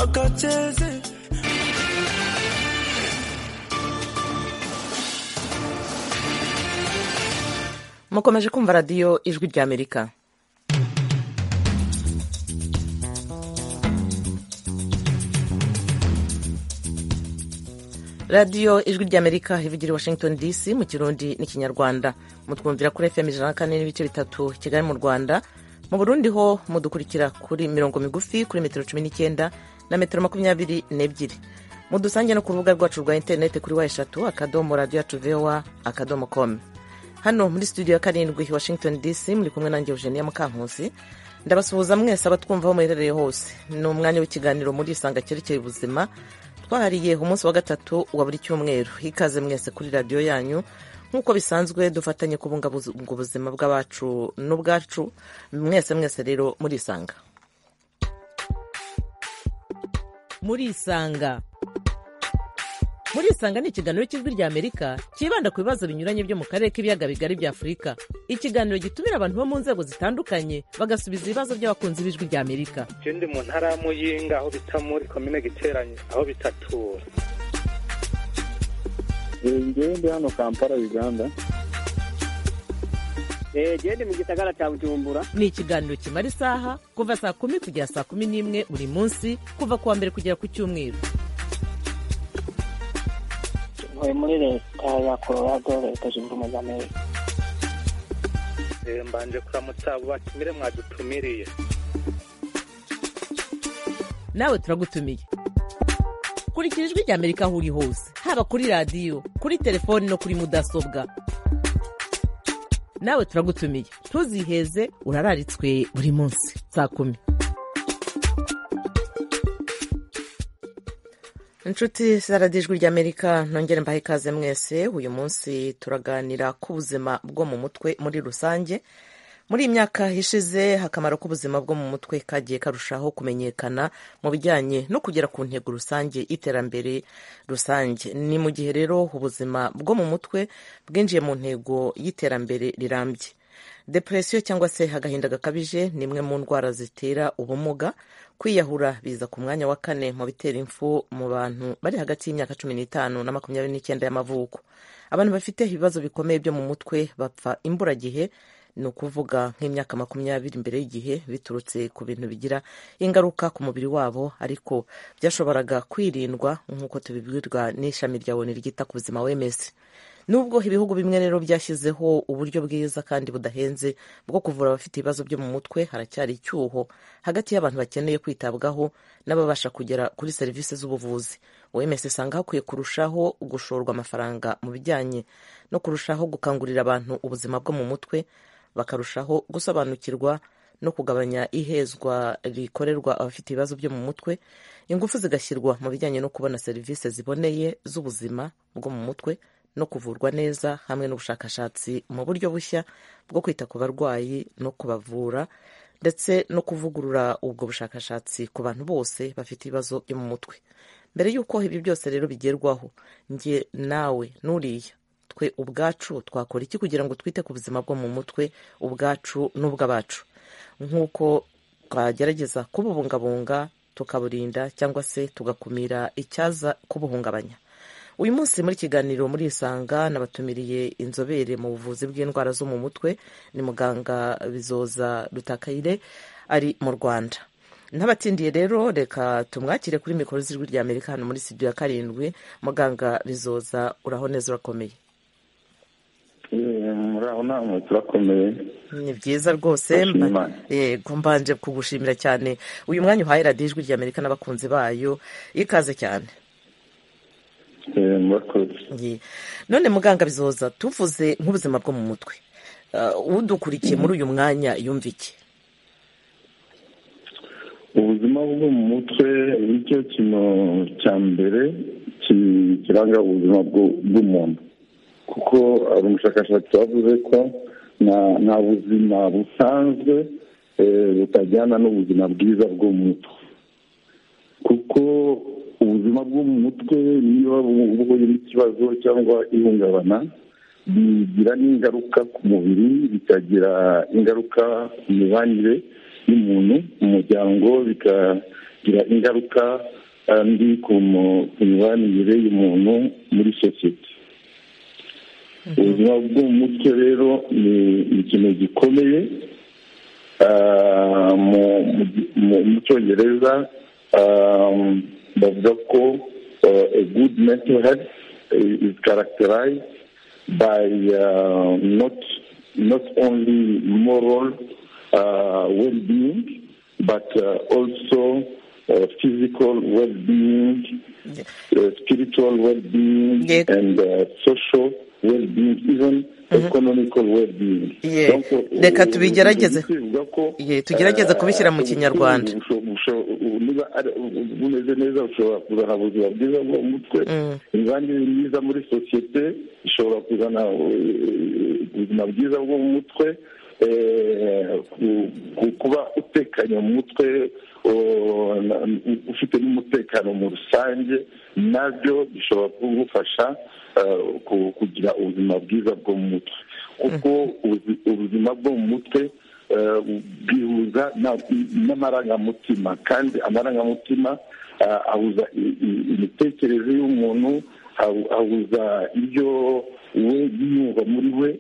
akacheze mukomeje kumva radiyo ijwi ry'amerika radiyo ijwi ry'amerika ivugira i washington dc mu kirundi n'ikinyarwanda mutwumvira kuri fm ijana na kane n'ibice bitatu kigali mu rwanda mu burundi ho mudukurikira kuri mirongo migufi kuri metero cumi n'icyenda na metero makumyabiri n'ebyiri mudusange no ku rubuga rwacu rwa interineti kuri wa eshatu akadomo radiyo yacu vewa akadomo komu hano muri studio ya karindwi washington dc muri kumwe nanjye eugenia mukankusi ndabasuhuza mwese abatwumva aho muherereye hose ni umwanya w'ikiganiro muri isanga cyerekeye ubuzima twahariye umunsi wa gatatu wa buri cyumweru ikaze mwese kuri radiyo yanyu nk'uko bisanzwe dufatanye kubungabunga ubuzima bw'abacu n'ubwacu mwese mwese rero muri isanga muri isanga muri isanga ni ikiganiro cy'ijwi rya amerika cyibanda ku bibazo binyuranye byo mu karere k'ibiyaga bigari bya afurika ikiganiro gitumira abantu bo mu nzego zitandukanye bagasubiza ibibazo by'abakunzi b'ijwi rya amerika ndi mu ntara ya muyinga aho bita muri komine giteranye aho bitatura ngewe ndi hano kampala uganda gende mu gisagara cya bujumbura ni ikiganiro kimara isaha kuva saa kumi kugera saa kumi n'imwe buri munsi kuva ku wa mbere kugera ku cyumweru ntuye muri leta ya colorado leta zunze ubumwe za amerika mbanje kuramutsa abo batumire mwadutumiriye nawe turagutumiye kurikira ijwi rya amerika aho uri hose haba kuri radiyo kuri telefoni no kuri mudasobwa nawe turagutumiye ntuziheze urararitswe buri munsi saa kumi inshuti zaradiyo ijwi ry'amerika nongere mbahe ikaze mwese uyu munsi turaganira ku buzima bwo mu mutwe muri rusange muri iyi myaka ishize akamaro k'ubuzima bwo mu mutwe kagiye karushaho kumenyekana mu bijyanye no kugera ku ntego rusange y'iterambere rusange ni mu gihe rero ubuzima bwo mu mutwe bwinjiye mu ntego y'iterambere rirambye depresiyo cyangwa se agahinda gakabije ni imwe mu ndwara zitera ubumuga kwiyahura biza ku mwanya wa kane mu bitera impfu mu bantu bari hagati y'imyaka cumi n'itanu na makumyabiri n'icyenda y'amavuko abantu bafite ibibazo bikomeye byo mu mutwe bapfa imburagihe ni ukuvuga nk'imyaka makumyabiri mbere y'igihe biturutse ku bintu bigira ingaruka ku mubiri wabo ariko byashoboraga kwirindwa nk'uko tubibwirwa n'ishami rya oni ryita ku buzima wemeze nubwo ibihugu bimwe rero byashyizeho uburyo bwiza kandi budahenze bwo kuvura abafite ibibazo byo mu mutwe haracyari icyuho hagati y'abantu bakeneye kwitabwaho n'ababasha kugera kuri serivisi z'ubuvuzi wemese usanga hakwiye kurushaho gushorwa amafaranga mu bijyanye no kurushaho gukangurira abantu ubuzima bwo mu mutwe bakarushaho gusobanukirwa no kugabanya ihezwa rikorerwa abafite ibibazo byo mu mutwe ingufu zigashyirwa mu bijyanye no kubona serivisi ziboneye z'ubuzima bwo mu mutwe no kuvurwa neza hamwe n'ubushakashatsi mu buryo bushya bwo kwita ku barwayi no kubavura ndetse no kuvugurura ubwo bushakashatsi ku bantu bose bafite ibibazo byo mu mutwe mbere y'uko ibi byose rero bigerwaho njye nawe n'uriya twe ubwacu twakora iki kugira ngo twite ku buzima bwo mu mutwe ubwacu n'ubw'abacu nk'uko twagerageza kububungabunga tukaburinda cyangwa se tugakumira icyaza kubuhungabanya uyu munsi muri kiganiro muri isanga nabatumiriye inzobere mu buvuzi bw'indwara zo mu mutwe ni muganga bizoza rutakayire ari mu rwanda ntabatindiye rero reka tumwakire kuri mikoro z'ijwi rya amerika hano muri studio ya karindwi muganga bizoza uraho neza urakomeye muraho namwe turakomeye ni byiza rwose yego mbanje kugushimira cyane uyu mwanya uhaye radiyo ijwi rya amerika n'abakunzi bayo ikaze cyane none muganga bizoza tuvuze nk'ubuzima bwo mu mutwe udukurikiye muri uyu mwanya yumva iki ubuzima bwo mu mutwe nicyo kintu cya mbere kiranga ubuzima bw'umuntu kuko umushakashatsi wavuze ko nta buzima busanzwe butajyana n'ubuzima bwiza bwo mu mutwe kuko ubuzima bwo mu mutwe niba buhuye n'ikibazo cyangwa ihungabana bigira n'ingaruka ku mubiri bikagira ingaruka ku mibanire y'umuntu mu muryango bigira ingaruka eh, mbi ku mu- ku mibanire y'umuntu muri sosiyete ubuzima bwo mu mutwe rero ni ni ikintu gikomeye Ah, mu- mu- mu- mu cyongereza um, bavuga ko uh, a good mental health is characterized by uh, not not only moral uh, well-being but uh, also uh, physical well-being, uh, spiritual well-being, Yes. and uh, social well-being, even economical well-being. Yeah. Donc, uh, Reka uh, tubigerageze. uh, bivuga ko Ye, tugerageze kubishyira mu eh, Kinyarwanda. ubusho- ubusho- niba ari- bumeze neza bushobora kuzana ubuzima bwiza bwo mu mutwe Mm. imibanire myiza muri sosiyete ishobora kuzana eh, ubuzima bwiza bwo mu mutwe eh, ku- ku- kuba utekanye mu mutwe o- na- ufite n'umutekano mu rusange nabyo bishobora kugufasha eh, ku- kugira ubuzima bwiza bwo mu mutwe kuko ubuzi- ubuzima bwo mu mutwe eh, bwihuza na- n'amarangamutima kandi amarangamutima ah, ahuza i- i- imitekerereze y'umuntu ahu- ahuza ibyo we yiyumva muri we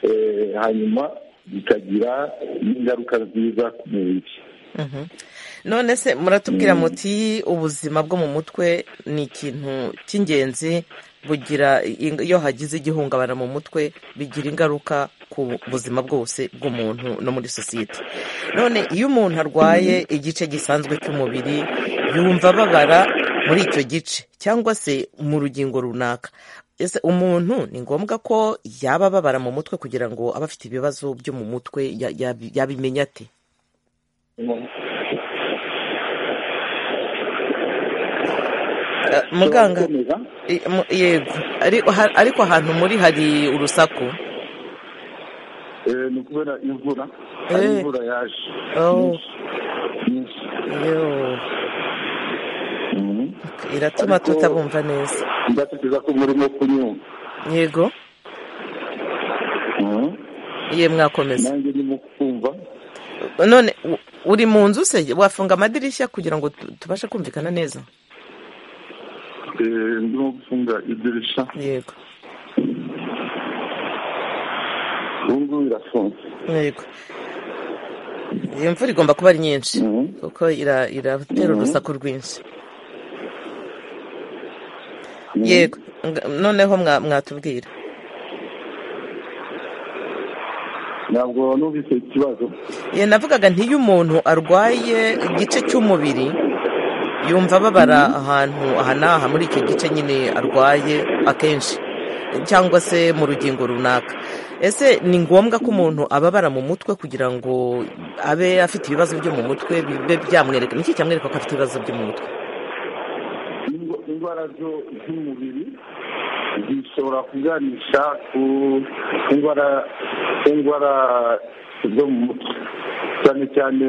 eh, hanyuma bikagira n'ingaruka nziza ku mubiri Mhm. none se muratubwira muti ubuzima bwo mu mutwe ni ikintu cy'ingenzi bugira ing- iyo hagize igihungabana mu mutwe bigira ingaruka ku buzima bwose bw'umuntu no muri sosiyete none iyo umuntu arwaye igice gisanzwe cy'umubiri yumva ababara muri icyo gice cyangwa se mu rugingo runaka ese umuntu ni ngombwa ko yaba ababara mu mutwe kugira ngo abe afite ibibazo byo mu mutwe ya- yabi- yabimenya ate Eh, muganga Gukomeza? I- mu- yego Ari- ha- ariko ahantu muri hari urusaku Eh, ni ukubera imvura hari Eh. imvura yaje Oh. nyinshi nyinshi Yo, Mhm. iratuma Ariko- tutabumva neza ndatekereza ko murimo kunyumva yego Mhm. ye mwakomeza nanjye ndimo kumva none u- uri mu nzu se wafunga amadirishya kugira ngo tu- tubashe kumvikana neza Eh, ndimo gufunga idirisha yego ubu ngubu birafunze yego iyi mvura igomba kuba ari nyinshi Mhm. kuko ira- iratera urusaku rwinshi Mhm. yego nga- noneho mwa- mwatubwira ntabwo numvise ikibazo ye navugaga nti iyo umuntu arwaye igice cy'umubiri yumva ababara ahantu aha n'aha muri icyo gice nyine arwaye akenshi cyangwa se mu rugingo runaka ese ni ngombwa ko umuntu ababara mu mutwe kugira ngo abe afite ibibazo byo mu mutwe bibe byamwereka niki cyamwereka ko afite ibibazo byo mu mutwe Ingo- indwara zo- z'umubiri zishobora kuganisha ku ku ndwara ku ndwara zo mu mutwe cyane cyane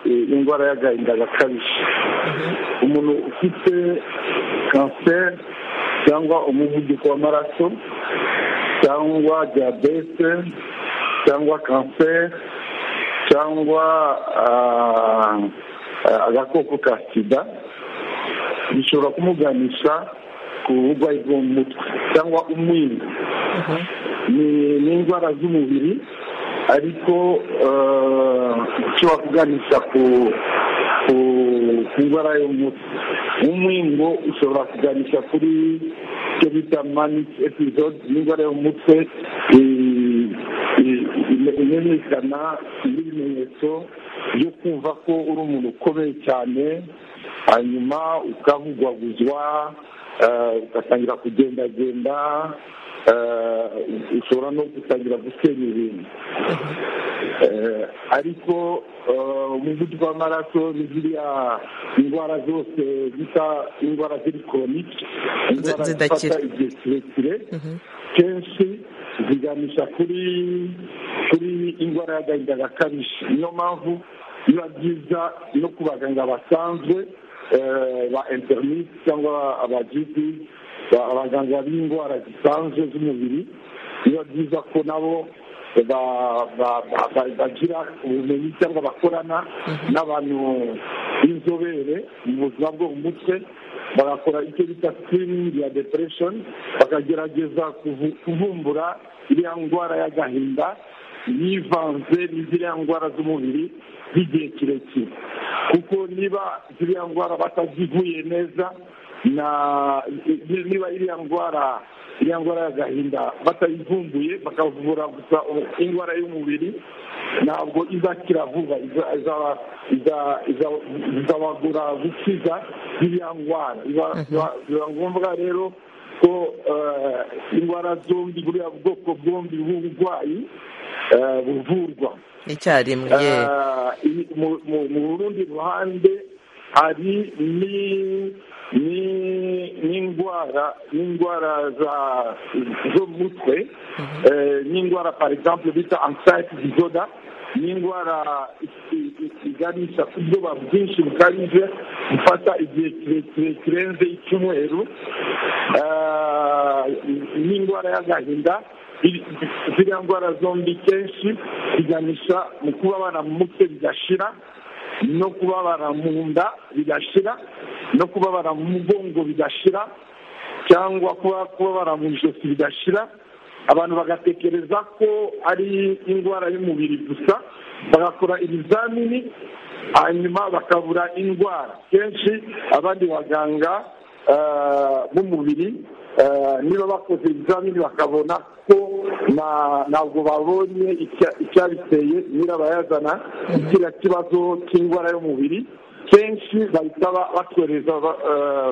eh, indwara y'agahinda gakabije umuntu ufite kanseri cyangwa umuvuduko w'amaraso cyangwa diyabete cyangwa kanseri cyangwa ah, ah, agakoko ka sida bishobora kumuganisha ku burwayi bwo mu mutwe cyangwa umwingo ni ni indwara z'umubiri ariko eh, ushobora kuganisha ku ku- ku ndwara yo mu mutwe umwingo ushobora kuganisha kuri icyo bita manic episode ni indwara yo mu mutwe eh, eh, ime- imenyekana n'ibimenyetso byo kumva ko uri umuntu ukomeye cyane hanyuma ukavugwaguzwa eh, ugatangira kugendagenda eh, ushobora no gutangira gusenya ibintu Eh, ariko eh, umuvuduko w'amaraso ni ziriya indwara zose zisa indwara ziri koronike indwara zidakira. zifata igihe kirekire kenshi ziganisha kuri kuri indwara y'agahinda gakabije niyo mpamvu biba byiza no ku baganga basanzwe eh, ba interinite cyangwa abagizi ba- abaganga b'indwara zisanzwe z'umubiri biba byiza ko nabo ba- ba- ba- ba- bagira ubumenyi cyangwa bakorana n'abantu b'inzobere mu buzima bwo mu mutwe barakora icyo bita sikirini ya depuresheni bakagerageza kuvu- kuvumbura iriya ndwara y'agahinda yivanze n'iziriya ndwara z'umubiri z'igihe kirekire kuko niba ziriya ndwara batazivuye neza na niba iriya ndwara iriya ndwara y'agahinda batayivumbuye bakavura gusa indwara y'umubiri ntabwo izakira vuba iza- izaba- iza- iza- izabagura gukiza iriya ndwara Biba- biba- biba ngombwa rero ko eh, indwara zombi buriya bwoko bwombi bw'uburwayi eh, buvurwa icyarimwe ye Ah, i- mu- mu mu rundi ruhande hari ni- ni- n'indwara n'indwara za- zo mu mutwe eh, n'indwara par exemple bita anxiety disorder n'indwara i- i- iganisha ku bwoba bwinshi bukabije gufata igihe kirekire kirenze icyumweru Ah, n'indwara y'agahinda iri- ziriya ndwara zombi kenshi ziganisha mu kubabara mu mutwe bigashira no kubabara mu nda bigashira no kubabara mu mugongo bigashira cyangwa kuba kubabara mu ijosi bigashira abantu bagatekereza ko ari indwara y'umubiri gusa bagakora ibizamini hanyuma bakabura indwara kenshi abandi baganga eh, b'umubiri eh, niba bakoze ibizamini bakabona ko na- ntabwo babonye icya- icyabiteye nyirabayazana kiriya kibazo cy'indwara y'umubiri kenshi bahita ba- batwereza ba- eh,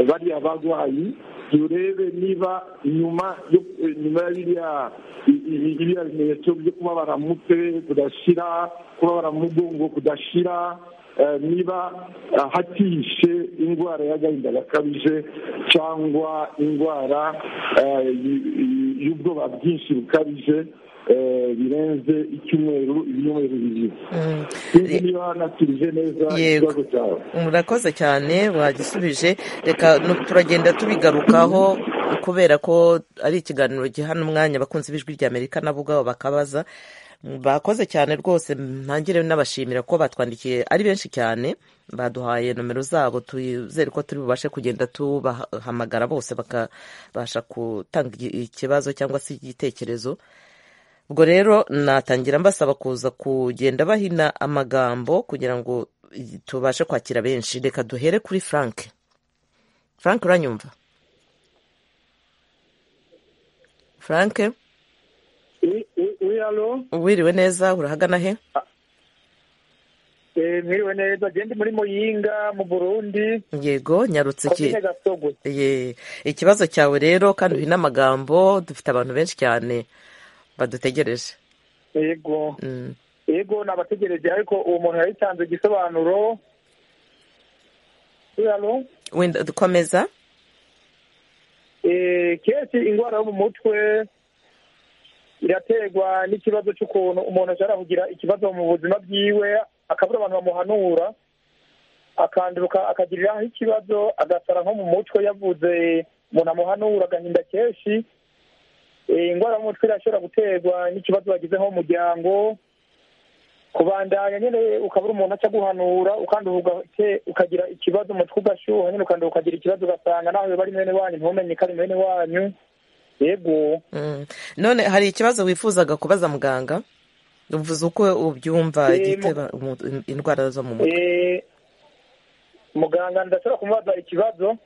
bariya barwayi turebe niba nyuma yo- eh, nyuma ya biriya i- i- biriya bimenyetso byo kubabara mu mutwe kudashira kubabara mu mugongo kudashira eh, niba eh, hakishe indwara y'agahinda gakabije cyangwa indwara eh, y- y- y'ubwoba bwinshi bukabije eh, birenze icyumweru ibyumweru bibiri Mm. sinzi niba nasubije neza Yego. ikibazo cyawe murakoze cyane wagisubije reka nu- turagenda tubigarukaho kubera ko ari ikiganiro gihana umwanya abakunzi b'ijwi rya amerika nabo ubwabo bakabaza Mm, bakoze cyane rwose ntangire n'abashimira ko batwandikiye ari benshi cyane baduhaye nomero zabo twizere ko turi bubashe kugenda tubahamagara bose bakabasha gutanga iki- ikibazo cyangwa se igitekerezo ubwo rero natangira mbasaba kuza kugenda bahina amagambo kugira ngo tubashe kwakira benshi reka duhere kuri frank frank uranyumva frank alo wiriwe neza urahagana he mwiriwe neza genda muri muyinga mu burundi yego nyarutse iki komine gasogwe Ye, ikibazo cyawe rero kandi uhine amagambo dufite abantu benshi cyane badutegereje yego Mm. yego nabategereje ariko uwo muntu yayitanze igisobanuro alo wenda dukomeza Eh, kenshi indwara yo mu mutwe iraterwa n'ikibazo cy'ukuntu umuntu ashobora kugira ikibazo mu buzima bwiwe akabura abantu bamuhanura akanduka akagiriraho ikibazo agasara nko mu mutwe yavuze umuntu amuhanura agahinda kenshi Eh, indwara yo mu mutwe irashobora guterwa n'ikibazo wagize nko mu muryango kubandanya nyine ukabura umuntu aca guhanura ukanduhuga ke- ukagira ikibazo umutwe ugashyuha nyine ukanduha ukagira ikibazo ugasanga nawe bari mwene wanyu ntumenye ko ari mwene wanyu yego Mm. none hari ikibazo wifuzaga kubaza muganga uvuze uko ubyumva Eh, igitera umu- indwara zo mu mutwe Eh, muganga ndashobora kumubaza ikibazo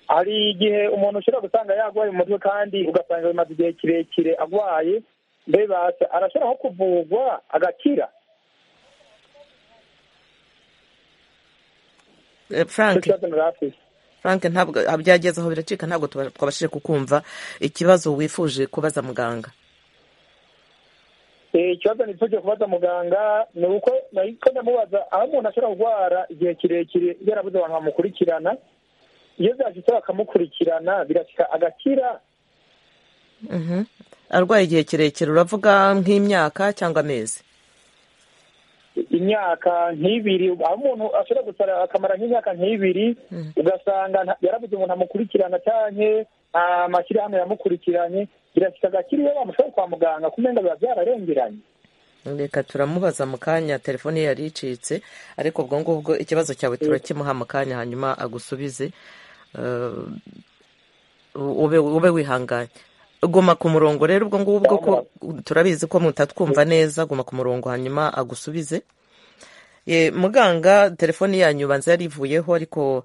hari igihe umuntu ushobora gusanga yarwaye umutwe kandi ugasanga bimaze igihe kirekire arwaye mbebase arashobora nko kuvurwa agakira Eh, frank ikibazo muri afurika frank ntabwo byageze aho biracika ntabwo tuba- twabashije kukumva ikibazo wifuje kubaza muganga Eh, ikibazo nifuje kubaza muganga ni uko nahiko ndamubaza aho umuntu ashobora kurwara igihe kirekire yarabuze abantu bamukurikirana iyo byashitse bakamukurikirana birashika agakira Mhm. arwaye igihe kirekire uravuga nk'imyaka cyangwa amezi imyaka nk'ibiri aho umuntu ashobora gusara akamara nk'imyaka nk'ibiri ugasanga nta- yarabuze umuntu amukurikirana canke nta mashyirahamwe yamukurikiranye birashika agakira iyo bamushobora kwa muganga kumenga biba byararengeranye reka turamubaza mu kanya telefone ye yari icitse ariko ubwo ngubwo ikibazo cyawe turakimuha mu kanya hanyuma agusubize Eh, ube ube wihanganye guma ku murongo rero ubwo ngubwo ko turabizi ko mutatwumva neza guma ku murongo hanyuma agusubize Ye, muganga telefone yanyu banza yarivuyeho ariko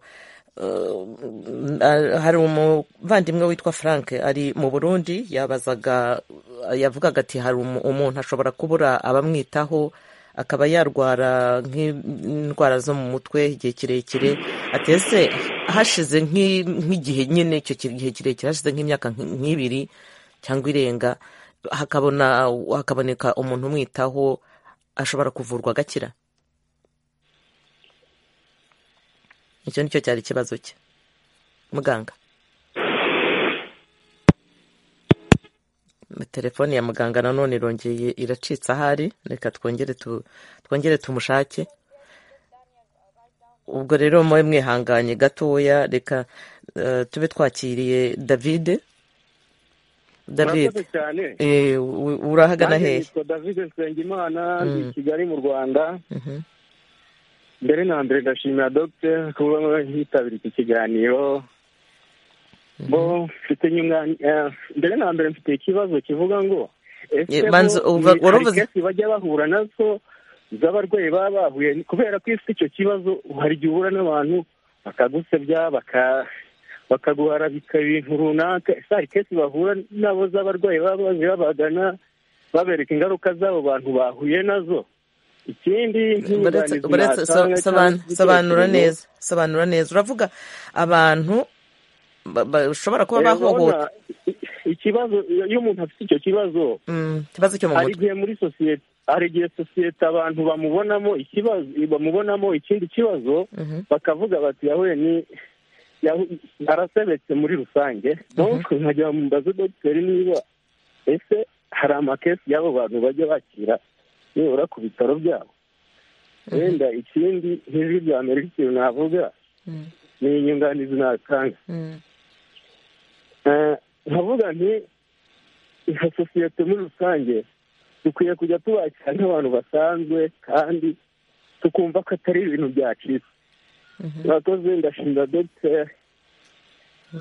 eh, hari umuvandimwe witwa frank ari mu burundi yabazaga yavugaga ati hari umu- umuntu ashobora kubura abamwitaho akaba yarwara nk'indwara zo mu mutwe igihe kirekire atese hashize nk'i- nk'igihe nyine icyo ki- gihe kirekire hashize nk'imyaka nk- nk'ibiri cyangwa irenga hakabona hakaboneka umuntu umwitaho ashobora kuvurwa agakira icyo nicyo cyari ikibazo cye muganga telefone ya muganga nanone irongeye iracitse ahari reka twongere tu- twongere tumushake ubwo rero mube mwihanganye gatoya reka eh, tube twakiriye davide murakoze davide cyane eh, u- urahagana Nanjye hehe nitwa david nsengimana ndi Mm. i kigali mu rwanda Mhm. mbere na mbere ndashimira dogiteri kuba yitabira iki kiganiro bo mfite nyuma- eh, mbere na mbere mfite ikibazo kivuga ngo ese Ye, bo manzi, uva- ni- hari waravuze- kesi bajya bahura nazo z'abarwayi baba bahuye kubera ko isi icyo kibazo hari igihe uhura n'abantu bakagusebya baka- bakaguharabika ibintu runaka ese hari kesi bahura nabo z'abarwayi baba baje babagana babereka ingaruka z'abo bantu bahuye nazo ikindi Baretse- nk'inyunganizi baretse- natanga so- cyangwa soban- se sobanura igitekerezo, neza sobanura neza uravuga abantu ba- bashobora kuba eh, urabona, bahohoterwa i- ikibazo iyo umuntu afite icyo kibazo Mm, ikibazo cyo mu hari mutwe igihe muri sosiyete hari igihe sosiyete abantu bamubonamo ikibazo bamubonamo ikindi kibazo Mhm. bakavuga bati yahuye ni yahu- arasebetse muri rusange donc nkajya bamubaza dogiteri niba ese hari amakesi y'abo bantu bajya bakira nibura ku bitaro byabo wenda ikindi nk'ijwi rya mbere ikintu navuga Mm, ni inyunganizi natanga mm, Eh, nkavuga nti nka sosiyete muri rusange dukwiye kujya tubakira nk'abantu basanzwe kandi tukumva ko atari ibintu byacitse Mhm. murakoze ndashimira dogiteri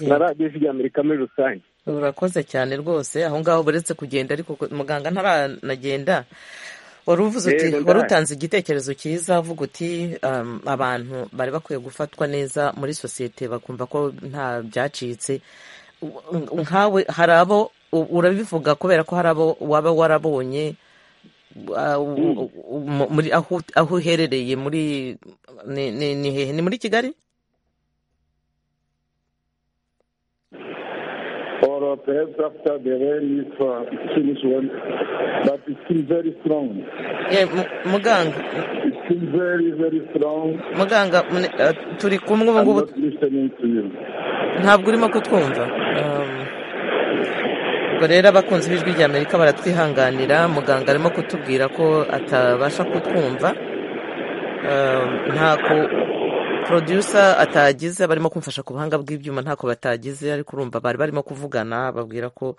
yeah. na radiyo ijwi ry'amerika muri rusange urakoze cyane rwose aho ngaho buretse kugenda ariko ko- muganga ntaranagenda wari uvuze uti Yego, wari ndahari. utanze igitekerezo cyiza uvuga uti um, abantu bari bakwiye gufatwa neza muri sosiyete bakumva ko nta byacitse U- nkawe hari abo u- urabivuga kubera ko hari abo waba warabonye uh, u- u- mu- muri aho aho uherereye muri ni- ni ni hehe ni muri kigali or perhaps after the rain is uh, finished, when, but it's still very strong. Ye, mu- muganga It's still very, very strong. muganga mune- uh, turi kumwe ubu I'm ngubu not listening to you. ntabwo urimo kutwumva Um, ubwo rero abakunzi b'ijwi rya amerika baratwihanganira muganga arimo kutubwira ko atabasha kutwumva Um, ntako producer atagize barimo kumfasha ku buhanga bw'ibyuma ntako batagize ariko urumva bari barimo kuvugana babwira ko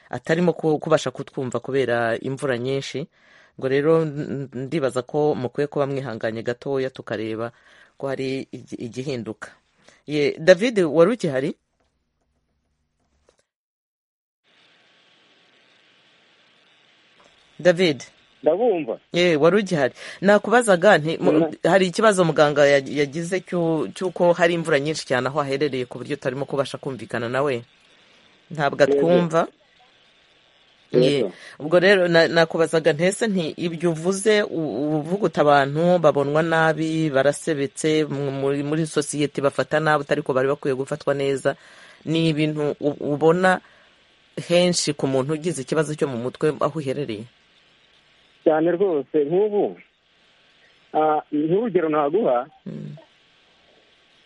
atarimo ku- kubasha kutwumva kubera imvura nyinshi ngo rero n- n- ndibaza ko mukwiye kuba mwihanganye gatoya tukareba ko hari igi- igihinduka ye david wari ukihari david ndabumva ye wari ugihari nakubazaga nti mu- hari ikibazo muganga ya- yagize cyo- cy'uko hari imvura nyinshi cyane aho aherereye ku buryo utarimo kubasha kumvikana nawe ntabwo atwumva Ye. Yego. ubwo rero na- nakubazaga ntese nti ibyo uvuze u- uvuguta abantu babonwa nabi barasebetse mu- muri muri sosiyete bafata nabi ariko bari bakwiye gufatwa neza ni ibintu u- ubona henshi ku muntu ugize ikibazo cyo mu mutwe aho uherereye cyane rwose nk'ubu ah, nk'urugero naguha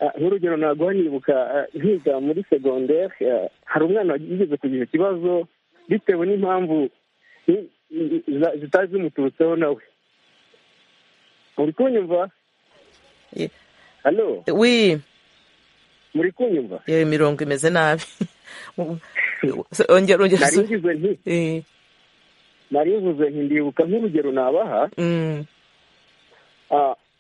ah, nk'urugero naguha nibuka ah, nkiga muri segonderi hari umwana wigeze kugira ikibazo bitewe n'impamvu ni- ni- za- zitari zimuturutseho nawe muri kunyumva Ye. hano wi muri kunyumva yewe imirongo imeze nabi ongera ongera nari usu- ngize nti Eh, narivuze nkindibuka nk'urugero nabaha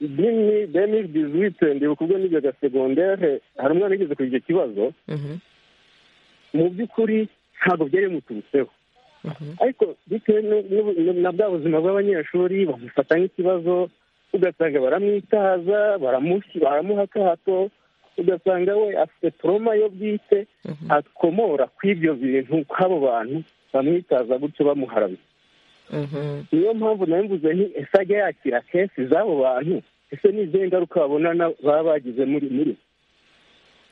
dini deni dizwite ndibuka ubwo nigaga segondere hari umwana wigeze kugira icyo kibazo mu by'ukuri ntabwo byari bimuturutseho ariko bitewe nu- nu- nu- na bwa buzima bw'abanyeshuri bamufata nk'ikibazo ugasanga baramwitaza baramushyi- baramuha akahato ugasanga we afite toroma yo bwite akomora kw'ibyo bintu kw'abo bantu bamwitaza gutyo bamuharamye niyo mpamvu nayo mvuze nti ese ajya yakira kesi z'abo bantu ese ni izihe ngaruka babona na- baba bagize muri muri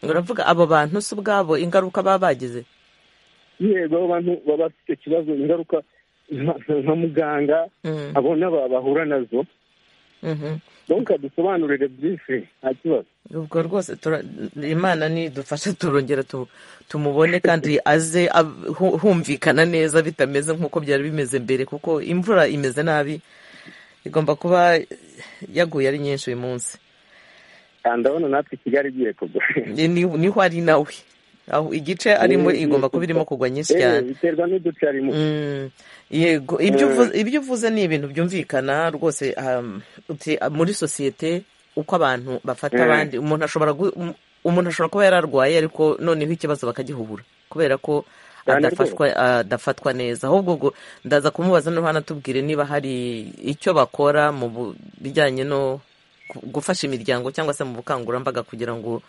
uravuga abo bantu si ubwabo ingaruka baba bagize yego abo bantu baba bafite icyo kibazo ingaruka nka- nka muganga Mm. abona ba- bahura nazo Mhm. donc adusobanurire byinshi nta kibazo ubwo rwose tura- imana nidufasha turongera tu- tumubone kandi aze ab- hu- humvikana neza bitameze nk'uko byari bimeze mbere kuko imvura imeze nabi igomba kuba yaguye ari nyinshi uyu munsi Ah, ndabona natwe kigali igiye kugwa Ni- ni- niho ari nawe aho igice arimo igomba kuba irimo kugwa nyinshi Eh, cyane biterwa n'uduce arimo Mm, yego ibyo uvuze ibyo uvuze ni ibintu byumvikana rwose um, uti- muri sosiyete uko abantu bafata Mm. abandi umuntu ashobora gu- um- umuntu ashobora kuba yararwaye ariko noneho ikibazo bakagihubura kubera ko Cyane adafashwa adafatwa neza ahubwo ubwo ndaza kumubaza no hano atubwire niba hari icyo bakora mu bu- bijyanye no ku- gufasha imiryango cyangwa se mu bukangurambaga kugira ngo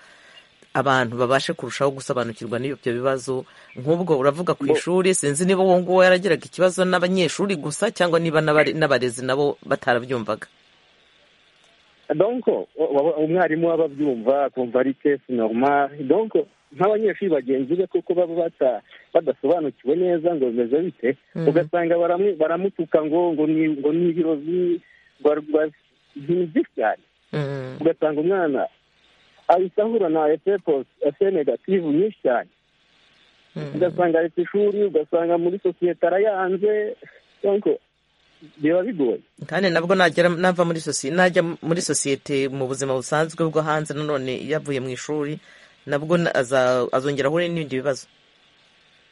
abantu babashe kurushaho gusobanukirwa n'ibyo bibazo nk'ubwo uravuga ku ishuri sinzi niba uwo nguwo yaragiraga ikibazo n'abanyeshuri gusa cyangwa niba n'abare- n'abarezi nabo batarabyumvaga donc wa- wa- umwarimu aba abyumva akumva ari kesi normal donc nk'abanyeshuri bagenzi be kuko baba bata- badasobanukiwe neza ngo bimeze bite ugasanga baramu- baramutuka ngo ngo ni ngo ni ibirozi rwa- rwa- ibintu byinshi cyane Mm, ugasanga umwana ahita ahura na ese posi- ese negativu nyinshi cyane ugasanga aretse ishuri ugasanga muri sosiyete arayanze donc biba bigoye kandi nabwo nagera nava muri sosiyete najya muri sosiyete mu buzima busanzwe bwo hanze nanone yavuye mu ishuri nabwo na- aza- azongera ahure n'ibindi bibazo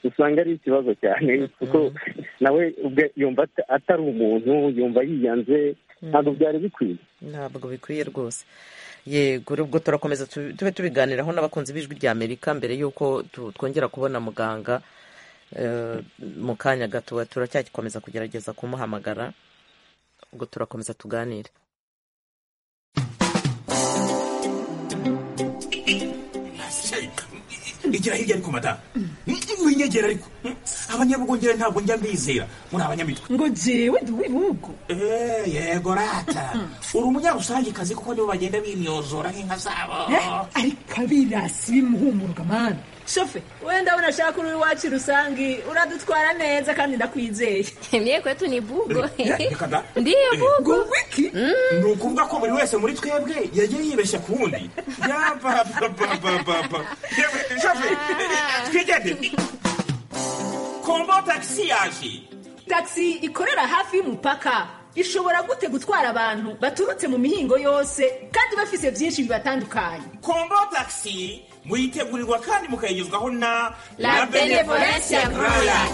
usanga ari ikibazo cyane kuko nawe ubwe yumva ata- atari umuntu yumva yiyanze ntabwo byari bikwiye ntabwo bikwiye rwose yego ubwo turakomeza tu- tube tubiganiraho n'abakunzi b'ijwi rya amerika mbere y'uko tu- twongera kubona muganga eh, mu kanya gato turacyakomeza kugerageza kumuhamagara ubwo turakomeza tuganire igira hirya ariko madamu winyegera ariko abanyabugongera ntabwo njya mbizera muri abanyamitwe ngo jewe ndi uw'ibihugu Eh, yego rata uri umunyarusangikazi kuko nibo bagenda bimyozora nk'inka zabo Eh, ariko abirasi bimuhumurwa mana shofe wenda unashaka uri iwacu rusangi uradutwara neza kandi ndakwizeye Mie kwetu ni bugo. Eh, reka da. Ndiyo bugo. ngo wiki ni ukuvuga ko buri wese muri twebwe yagiye yibeshya ku wundi yapapapapapa shafe twigende kombo takisi yaje tagisi ikorera hafi y'umupaka ishobora gute gutwara abantu baturutse mu mihingo yose kandi bafise byinshi bibatandukanye kombo takisi muyitegurirwa kandi mukayigezwaho na La Benevolencia Royal.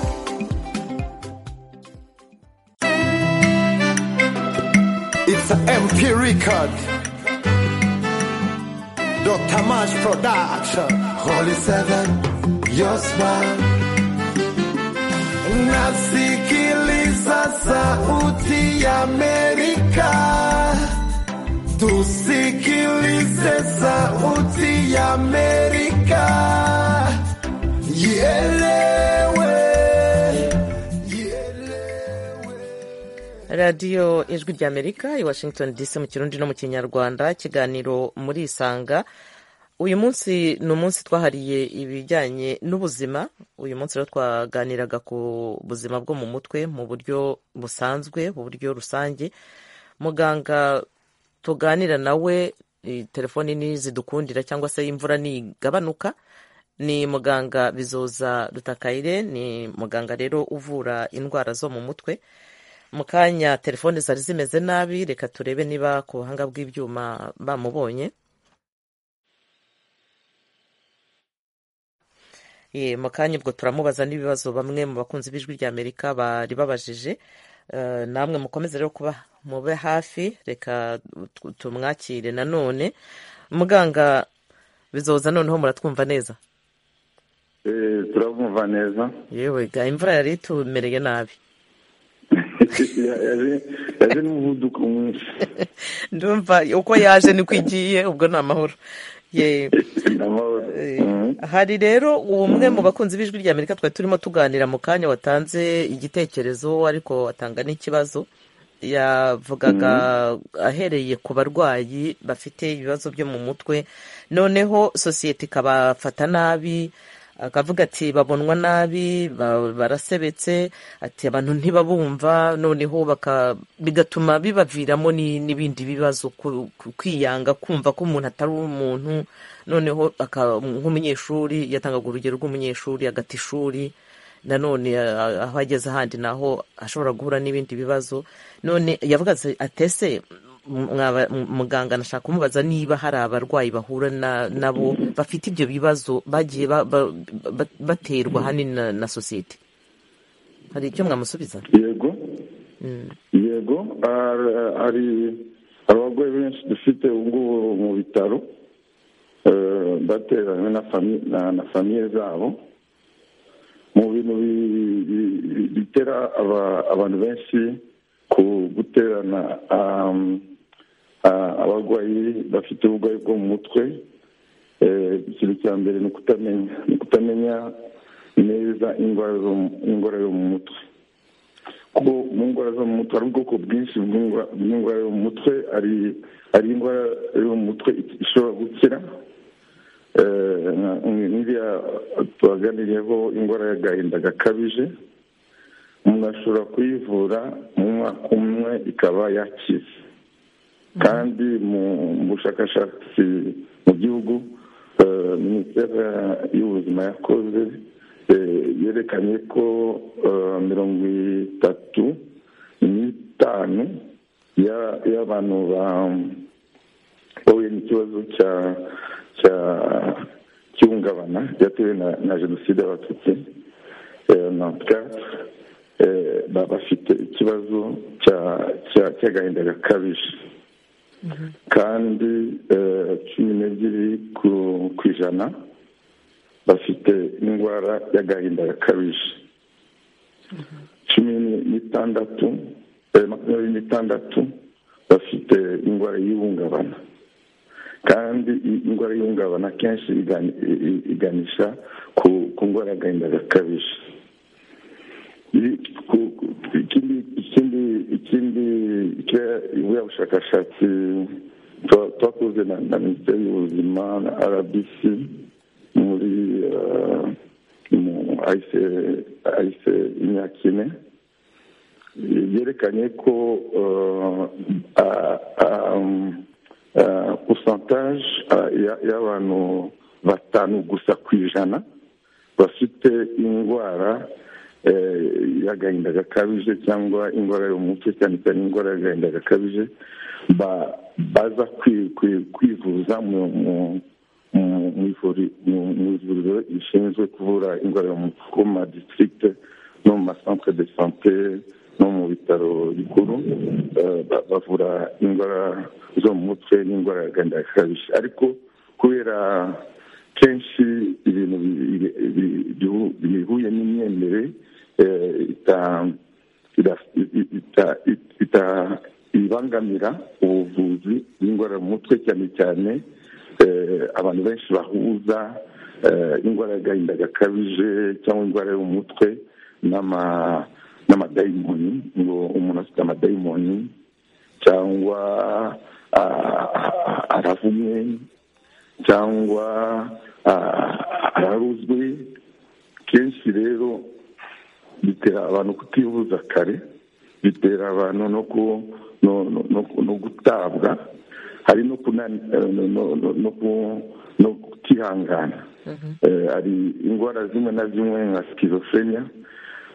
It's a MK record. Dr. Mash production. Holy Seven, your smile. Nasikiliza sauti ya Amerika. Tusikilize sauti ya Amerika. Ielewe. Ielewe. radiyo ijwi rya amerika i washington dc mu kirundi no mu kinyarwanda ikiganiro muri isanga uyu munsi ni umunsi twahariye ibijyanye n'ubuzima uyu munsi rero twaganiraga ku buzima bwo mu mutwe mu buryo busanzwe mu buryo rusange muganga tuganira nawe eh, telefoni nizidukundira cyangwa se imvura nigabanuka ni muganga bizoza rutakayire ni muganga rero uvura indwara zo mu mutwe mu kanya telefone zari zimeze nabi reka turebe niba ku buhanga bw'ibyuma bamubonye Eh, mu kanya ubwo turamubaza n'ibibazo bamwe mu bakunzi b'ijwi rya amerika bari babajije Eh, namwe mukomeze rero kuba mube hafi reka tu- tumwakire nanone muganga bizoza noneho muratwumva neza Eh, turamwumva neza yewe ga imvura yari itumereye nabi yaje n'umuvuduko mwinshi ndumva uko yaje niko igiye ubwo ni amahoro Ye- Amahoro. Eh, Mhm. hari rero umwe mu bakunzi b'ijwi rya amerika twari turimo tuganira mu kanya watanze igitekerezo ariko watanga n'ikibazo yavugaga ahereye ku barwayi bafite ibibazo byo mu mutwe noneho sosiyete ikabafata nabi akavuga ati babonwa nabi ba- barasebetse ati abantu ntibabumva noneho baka- bigatuma bibaviramo ni- n'ibindi bibazo ku- ku- kwiyanga kumva ko umuntu atari umuntu noneho aka- nk'umunyeshuri yatangaga urugero rw'umunyeshuri agata ishuri nanone a- aho ageze ahandi naho ashobora guhura n'ibindi bibazo none yavuga ati atese m- mwaba- m- muganga nashaka kumubaza niba hari abarwayi bahura na- nabo bafite ibyo bibazo bagiye ba- ba- ba- baterwa ahanini na, na sosiyete hari icyo mwamusubiza yego yego ar- hari abarwayi benshi dufite ubu ngubu mu bitaro eh, bateranywe na fami- na- na famiye zabo mu bintu bi- bi- bi- bitera aba- abantu benshi ku guterana um, ah, abarwayi bafite uburwayi bwo mu mutwe Eh, ikintu cya mbere ni ukutamenya ni ukutamenya neza indwara zo mu- indwara yo mu mutwe kuko mu ndwara zo mu mutwe hari ubwoko bwinshi bw'indwa- bw'indwara yo mu mutwe hari hari indwara yo mu mutwe ishobora gukira Eh, nka- nk'iriya tubaganiriyeho indwara y'agahinda gakabije umuntu ashobora kuyivura mu mwaka umwe ikaba yakize kandi mu bushakashatsi mu gihugu eh, minisiteri y'ubuzima yakoze eh, yerekanye ko eh, mirongo itatu n'itanu ya- y'abantu ba- bahuye n'ikibazo cya cya cy'ihungabana ryatewe na, na jenoside y'abatutsi eh, nantika eh, ba- bafite ikibazo cya cya- cy'agahinda gakabije kandi eh, cumi n'ebyiri ku ku ijana bafite indwara y'agahinda gakabije cumi n'itandatu eh, makumyabiri n'itandatu bafite indwara y'ihungabana kandi i- indwara y'ihungabana kenshi igani- i- i- iganisha ku ku ndwara y'agahinda gakabije Ni- ku- ku- ikindi ikindi ikindi ya bushakashatsi twa- twakoze na na minisiteri y'ubuzima na rbc muri eh, mu ahise ahise imyaka ine byerekanye ko eh, a- a- eh, pourcentage eh, ya- y'abantu batanu gusa ku ijana bafite indwara eh, y'agahinda gakabije cyangwa indwara yo mu mutwe cyane cyane indwara y'agahinda gakabije ba- baza kwi- kwi- kwivuza mu- mu- mu- mu ivuri- mu- mu ivuriro rishinzwe kuvura indwara yo mu mutwe ku ma district no mu masantere de sante no mu bitaro bikuru eh, ba- bavura indwara zo mu mutwe n'indwara y'agahinda gakabije ariko kubera kenshi ibintu bi- bi- bi- bihu- bihuye n'imyemerere eh, ita- ita- ita- ita- ita- ibangamira ubuvuzi bw'indwara mu mutwe cyane cyane eh, abantu benshi bahuza eh, indwara y'agahinda gakabije cyangwa indwara yo mu mutwe n'ama- n'amadayimoni ngo umuntu afite amadayimoni cyangwa ah, ah, aravumwe cyangwa ah, araruzwe kenshi rero bitera abantu kutivuza kare bitera abantu no ku- no- no- no- no gutabwa hari no kunani- eh, no- no- no- no ku- no kutihangana Eh, hari indwara zimwe na zimwe nka sikizofrenia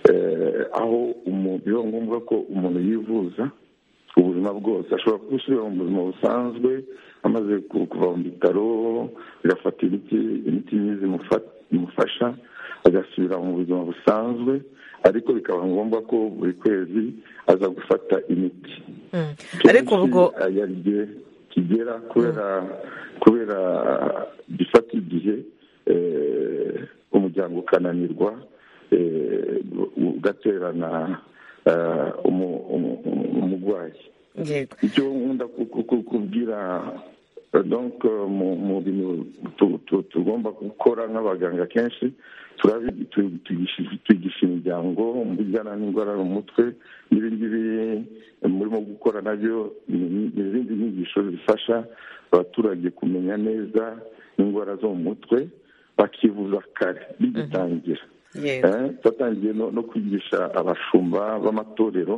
eh, aho umu- biba ngombwa ko umuntu yivuza ubuzima bwose ashobora gusubira mu buzima busanzwe amaze ku- kuva mu bitaro agafata imiti imiti myiza imufasha agasubira mu buzima busanzwe ariko bikaba ngombwa ko buri kwezi aza gufata imiti ariko ubwo yarye kigera kubera kubera gifata igihe eh, umuryango ukananirwa eh, ugaterana eh, umu- umu- umu- umurwayi yego icyo nkunda ku- ku- ku- kubwira eh, donc eh, mu- mu bintu tu- tu- tugomba gukora nk'abaganga kenshi turabi- tu- tugishi- tugisha imiryango mu bijyana n'indwara yo mu mutwe n'ibi ngibi murimo gukora nabyo ni ni izindi nyigisho zifasha abaturage kumenya neza indwara zo mu mutwe bakivuza kare bigitangira yego Eh, twatangiye no no kwigisha abashumba b'amatorero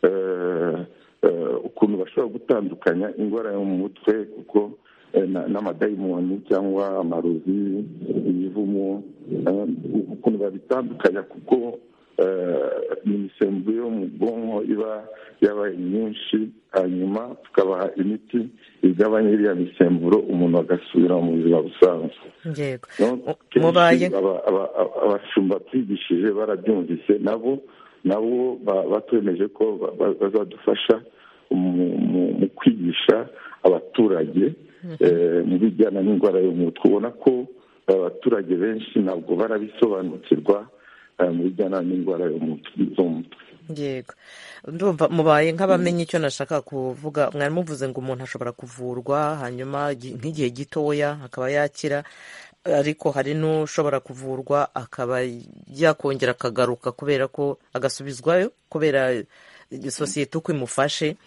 eh, eh, ukuntu bashobora gutandukanya indwara yo mu mutwe kuko eh, na- n'amadayimoni cyangwa amarozi ibivumo eh, ukuntu babitandukanya kuko eh, imisemburo yo mu bwonko iba yabaye myinshi hanyuma tukabaha imiti igabanya iriya misemburo umuntu agasubira mu buzima busanzwe yego No, Mu- mubaye kenshi aba- aba- aba- abashumba twigishije barabyumvise nabo nabo ba- batwemeje ko ba- ba- bazadufasha mu- mu mu kwigisha abaturage eh, mu bijyana n'indwara yo mu mutwe ubona ko abaturage benshi ntabwo barabisobanukirwa eh, mu bijyana n'indwara yo mu mutwe zo mu mutwe yego ndumva mubaye nk'abamenye icyo nashaka kuvuga mwari muvuze ngo umuntu ashobora kuvurwa hanyuma igi- nk'igihe gitoya akaba yakira ariko hari n'ushobora kuvurwa akaba yakongera akagaruka kubera ko agasubizwayo kubera sosiyete uko imufashe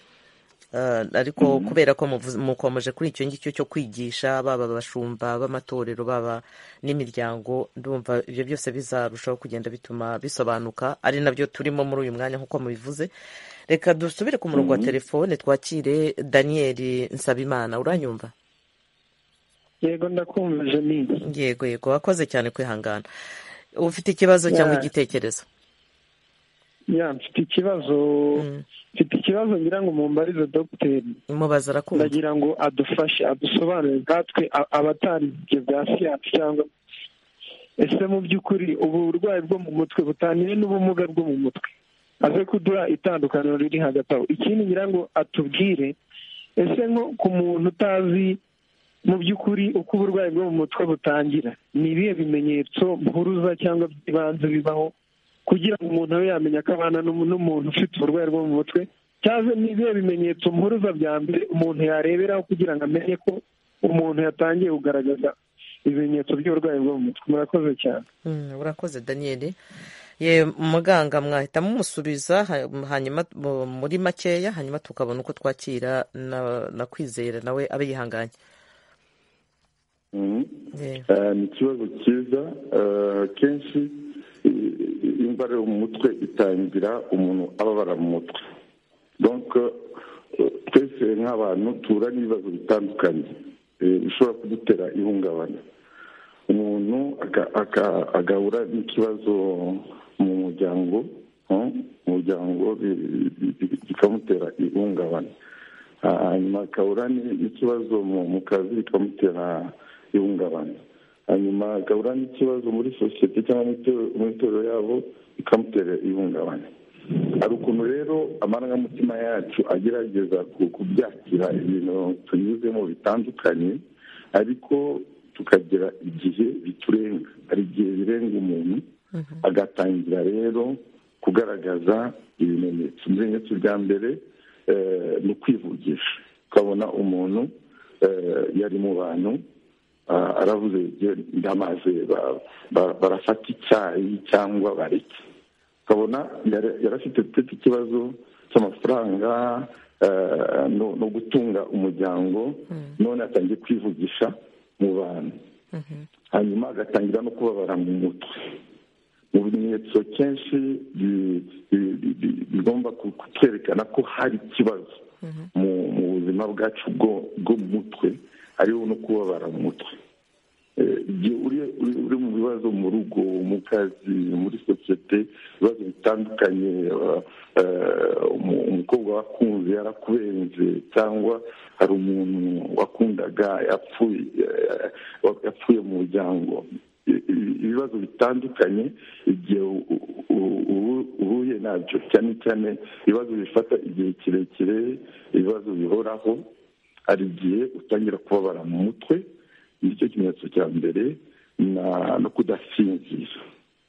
Eh, ariko kubera ko muvuze- mukomeje kuri icyo ngicyo cyo kwigisha baba abashumba b'amatorero baba n'imiryango ndumva ibyo byose bizarushaho kugenda bituma bisobanuka ari nabyo turimo muri uyu mwanya nk'uko mubivuze reka dusubire ku murongo wa telefone twakire daniyeli nsabimana uranyumva yego ndakumva jenine yego yego wakoze cyane kwihangana ufite ikibazo cyangwa Yeah. igitekerezo ya mfite ikibazo mfite ikibazo ngira ngo mumbarize dogiteri mubaza arakunda ndagira ngo adufashe adusobanurire nkatwe a- abatari ibyo bya siyansi cyangwa ese mu by'ukuri ubu burwayi bwo mu mutwe butaniye n'ubumuga bwo mu mutwe aze kuduha itandukaniro riri hagati aho ikindi ngira ngo atubwire ese nko ku muntu utazi mu by'ukuri uko uburwayi bwo mu mutwe butangira ni ibihe bimenyetso mpuruza cyangwa by'ibanze bibaho kugira ngo umuntu abe yamenya ko abana n'umu- n'umuntu ufite uburwayi bwo mu mutwe cyangwa ni ibihe bimenyetso mpuruza bya mbere umuntu yareberaho kugira ngo amenye ko umuntu yatangiye kugaragaza ibimenyetso by'uburwayi bwo mu mutwe murakoze cyane Mm, urakoze daniyeli ye muganga mwahita mumusubiza ha- hanyuma mu- muri makeya hanyuma tukabona uko twakira na, na kwizera nawe abe yihanganye Mhm. Yeah. Eh, ni ikibazo cyiza Eh, kenshi eh, indwara yo mu mutwe itangira umuntu ababara mu mutwe donc eh, twese nk'abantu tura n'ibibazo bitandukanye eh, bishobora kudutera ihungabana umuntu aga- aga- agahura n'ikibazo mu muryango eh, umuryango bi- bi- bi- bikamutera ihungabana Ah, hanyuma agahura ni- n'ikibazo mu mu kazi bikamutera ihungabana hanyuma agahura n'ikibazo muri sosiyete cyangwa mu itorero- mu itorero yabo bikamutera ihungabana hari ukuntu rero amarangamutima yacu agerageza ku- kubyakira ibintu tunyuzemo bitandukanye ariko tukagera igihe biturenga hari igihe birenga umuntu agatangira rero kugaragaza ibimenyetso ibimenyetso bya mbere eh, ni ukwivugisha ukabona umuntu eh, yari mu bantu ah, aravuze "Jye ndamaze ba- ba- barafata icyayi cyangwa bareke ukabona yari yari afite peti ikibazo cy'amafaranga eh, no no gutunga umuryango none atangiye kwivugisha mu bantu hanyuma agatangira no kubabara mu mutwe mu bimenyetso kenshi bi- bi- bi- bi- bigomba ku- kutwerekana ko hari ikibazo mu mu buzima bwacu bwo bwo mu mutwe hariho no kubabara mu mutwe Eh, igihe uri- uri uri mu bibazo mu rugo mu kazi muri sosiyete ibibazo bitandukanye eh, eh, umu- umukobwa wakunze yarakubenze cyangwa hari umuntu wakundaga yapfuye eh, yapfuye mu muryango ibibazo bitandukanye igihe uhuye nabyo cyane cyane ibibazo bifata igihe kirekire ibibazo bihoraho hari igihe utangira kubabara mu mutwe nicyo kimenyetso cya mbere no kudasinzira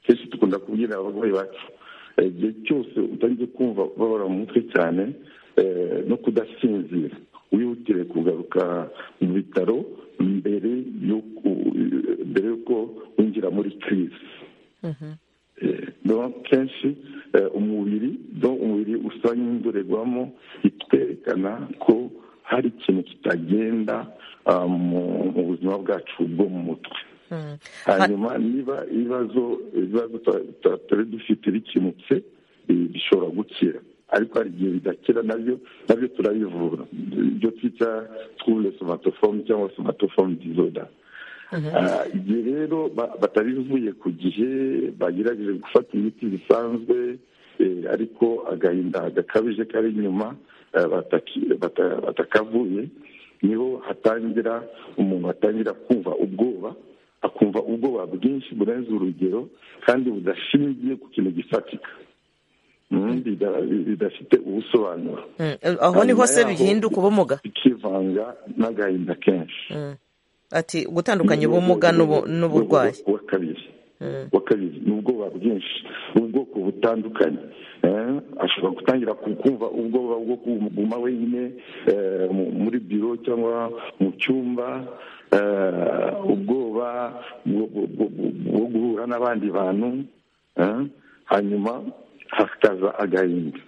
kenshi dukunda kubwira abarwayi bacu igihe cyose utangiye kumva babara mu mutwe cyane no kudasinzira wihutire kugaruka mu bitaro mbere y'uko winjira muri kirizi kenshi umubiri umubiri usa n'indorerwamo itwerekana ko hari ikintu kitagenda mu buzima bwacu bwo mu mutwe hanyuma niba ibibazo ibibazo tutari dufite bikemutse bishobora gukira ariko hari igihe bidakira nabyo nabyo turabivura ibyo twita twuye somatofomu cyangwa somatofomu dizoda igihe rero batabivuye ku gihe bagerageje gufata imiti bisanzwe ariko agahinda gakabije kari inyuma batakavuye niho hatangira umuntu atangira kumva ubwoba akumva ubwoba bwinshi burenze urugero kandi budashingiye ku kintu gifatika bidafite ubusobanuro aho niho se bihinduka ubumuga bikivanga n'agahinda kenshi ati gutandukanya ubumuga n'uburwayi wa kabiri wa kabiri ni ubwoba bwinshi ubwoko butandukanye ashobora gutangira kumva ubwoba bwo kuguma wenyine muri biro cyangwa mu cyumba ubwoba bwo guhura n'abandi bantu hanyuma hakaza agahinda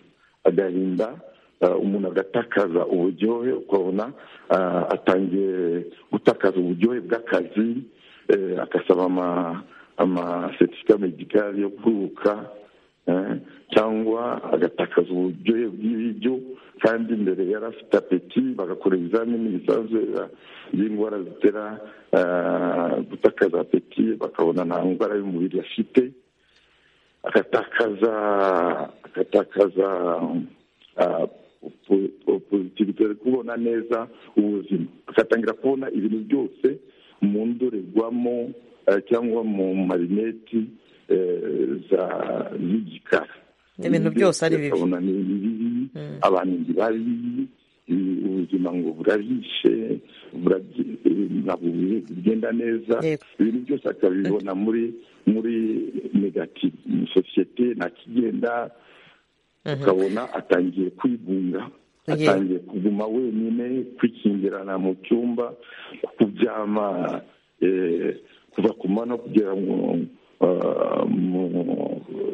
agahinda umuntu agatakaza uburyohe ukabona atangiye gutakaza uburyohe bw'akazi agasaba amasetifika medikari yo kuruka cyangwa agatakaza uburyohe bw'ibiryo kandi mbere yari afite apeti bagakora ibizamini bisanzwe by'indwara zitera gutakaza apeti bakabona nta ndwara y'umubiri afite agatakaza agatakaza pozitivite kubona neza ubuzima agatangira kubona ibintu byose mu ndorerwamo cyangwa mu marineti z'igikara ibintu byose ari bibi akabona ni bibi abantu ni babi ubuzima ngo burabishe ntabwo bugenda neza ibintu byose akabibona muri muri negativu ni sosiyete ntakigenda ukabona atangiye kwigunga atangiye kuguma wenyine kwikingirana mu cyumba kubyama kuva ku mano kugera mu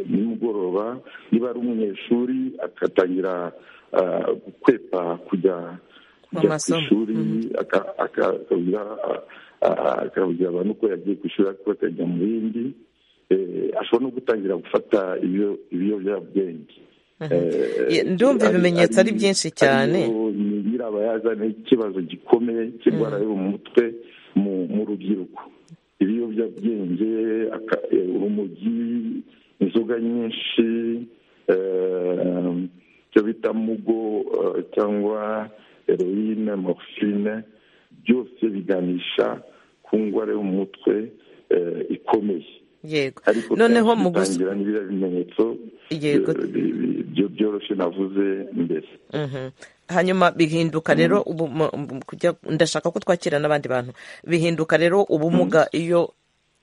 nimugoroba niba ari umunyeshuri agatangira gukwepa kujya kujya ku ishuri akabwira abantu ko yagiye ku ishuri ariko akajya mu bindi ashobora no gutangira gufata ibiyobyabwenge ndumva ibimenyetso ari byinshi cyane nyirabayazana ikibazo gikomeye cy'indwara yo mu mutwe mu rubyiruko ibiyobyabwenge urumogi inzoga nyinshi icyo bita mugo cyangwa heroine morphine byose biganisha ku ndwara yo mu mutwe ikomeye yego noneho mu gusangira n'ibiriya bimenyetso byoroshye navuze mbere hanyuma bihinduka rero ndashaka ko twakira n'abandi bantu bihinduka rero ubumuga iyo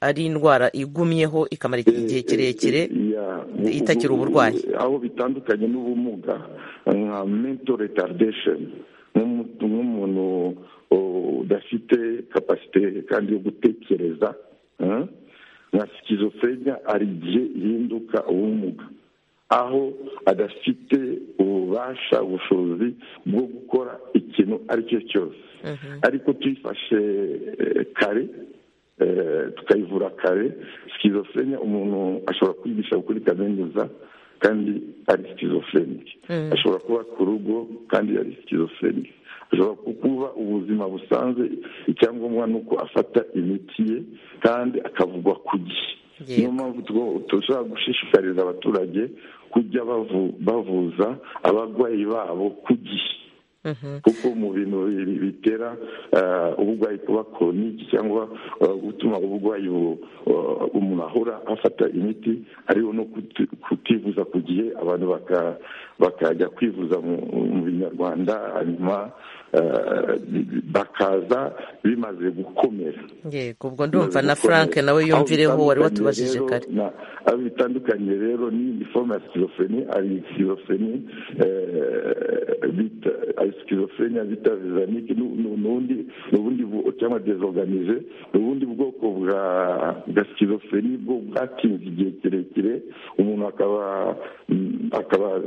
ari indwara igumyeho ikamara igihe kirekire itakira uburwayi aho bitandukanye n'ubumuga nka mento retardesheni nk'umuntu udafite kapasite kandi yo gutekereza nka sikizofrenia hari igihe ihinduka ubumuga aho adafite ububasha ubushobozi bwo gukora ikintu ari cyo cyose ariko tuyifashe kare tukayivura kare sikizofrenia umuntu ashobora kwigisha kuri kaminuza kandi ari sikizofrenia ashobora kuba ku rugo kandi ari sikizofrenia ashobora kuba ubuzima busanzwe icyangombwa ni uko afata imiti ye kandi akavugwa ku gihe niyo mpamvu dushobora gushishikariza abaturage kujya bavuza abarwayi babo ku gihe kuko mu bintu bi- bitera eh, uburwayi kuba koronike cyangwa eh, gutuma uburwayi bu- eh, umuntu ahora afata imiti hariho no kuti- kutivuza ku gihe abantu baka- bakajya kwivuza mu- mu binyarwanda hanyuma eh, bakaza bimaze gukomera yego ubwo ndumva na frank nawe yumvireho wari watubajije kare aho bitandukanye rero ni forme ya sikizofreni hari sikizofreni bita hari sikizofreni bita vizanike n'ubundi n'ubundi bu- cyangwa dezoganize ni ubundi bwoko bwa bwa sikizofreni bwo bwatinze igihe kirekire umuntu akaba mm, akaba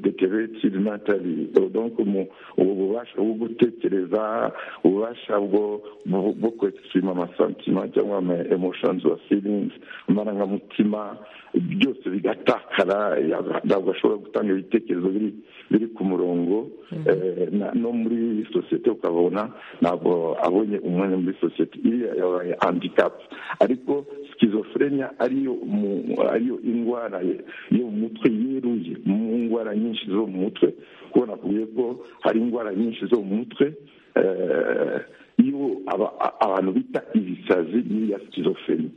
deteretiri natali donc mu- ubu bubasha bwo gutekereza ububasha bwo bwo- bwo kwexprima amasantima cyangwa ama emotions wa feelings amarangamutima byose bigatakara ya- ntabwo ashobora gutanga ibitekerezo biri biri ku murongo Eh, na- no muri sosiyete ukabona ntabwo abonye umwanya muri sosiyete iriya yabaye handicap ariko sikizofurenya ariyo mu- ariyo indwara yo mu mutwe yeruye mu ndwara nyinshi zo mu mutwe kuko nakubwiye ko hari indwara nyinshi zo mu mutwe eh, iyo aba- a- abantu bita ibisazi n'iya sikizofreni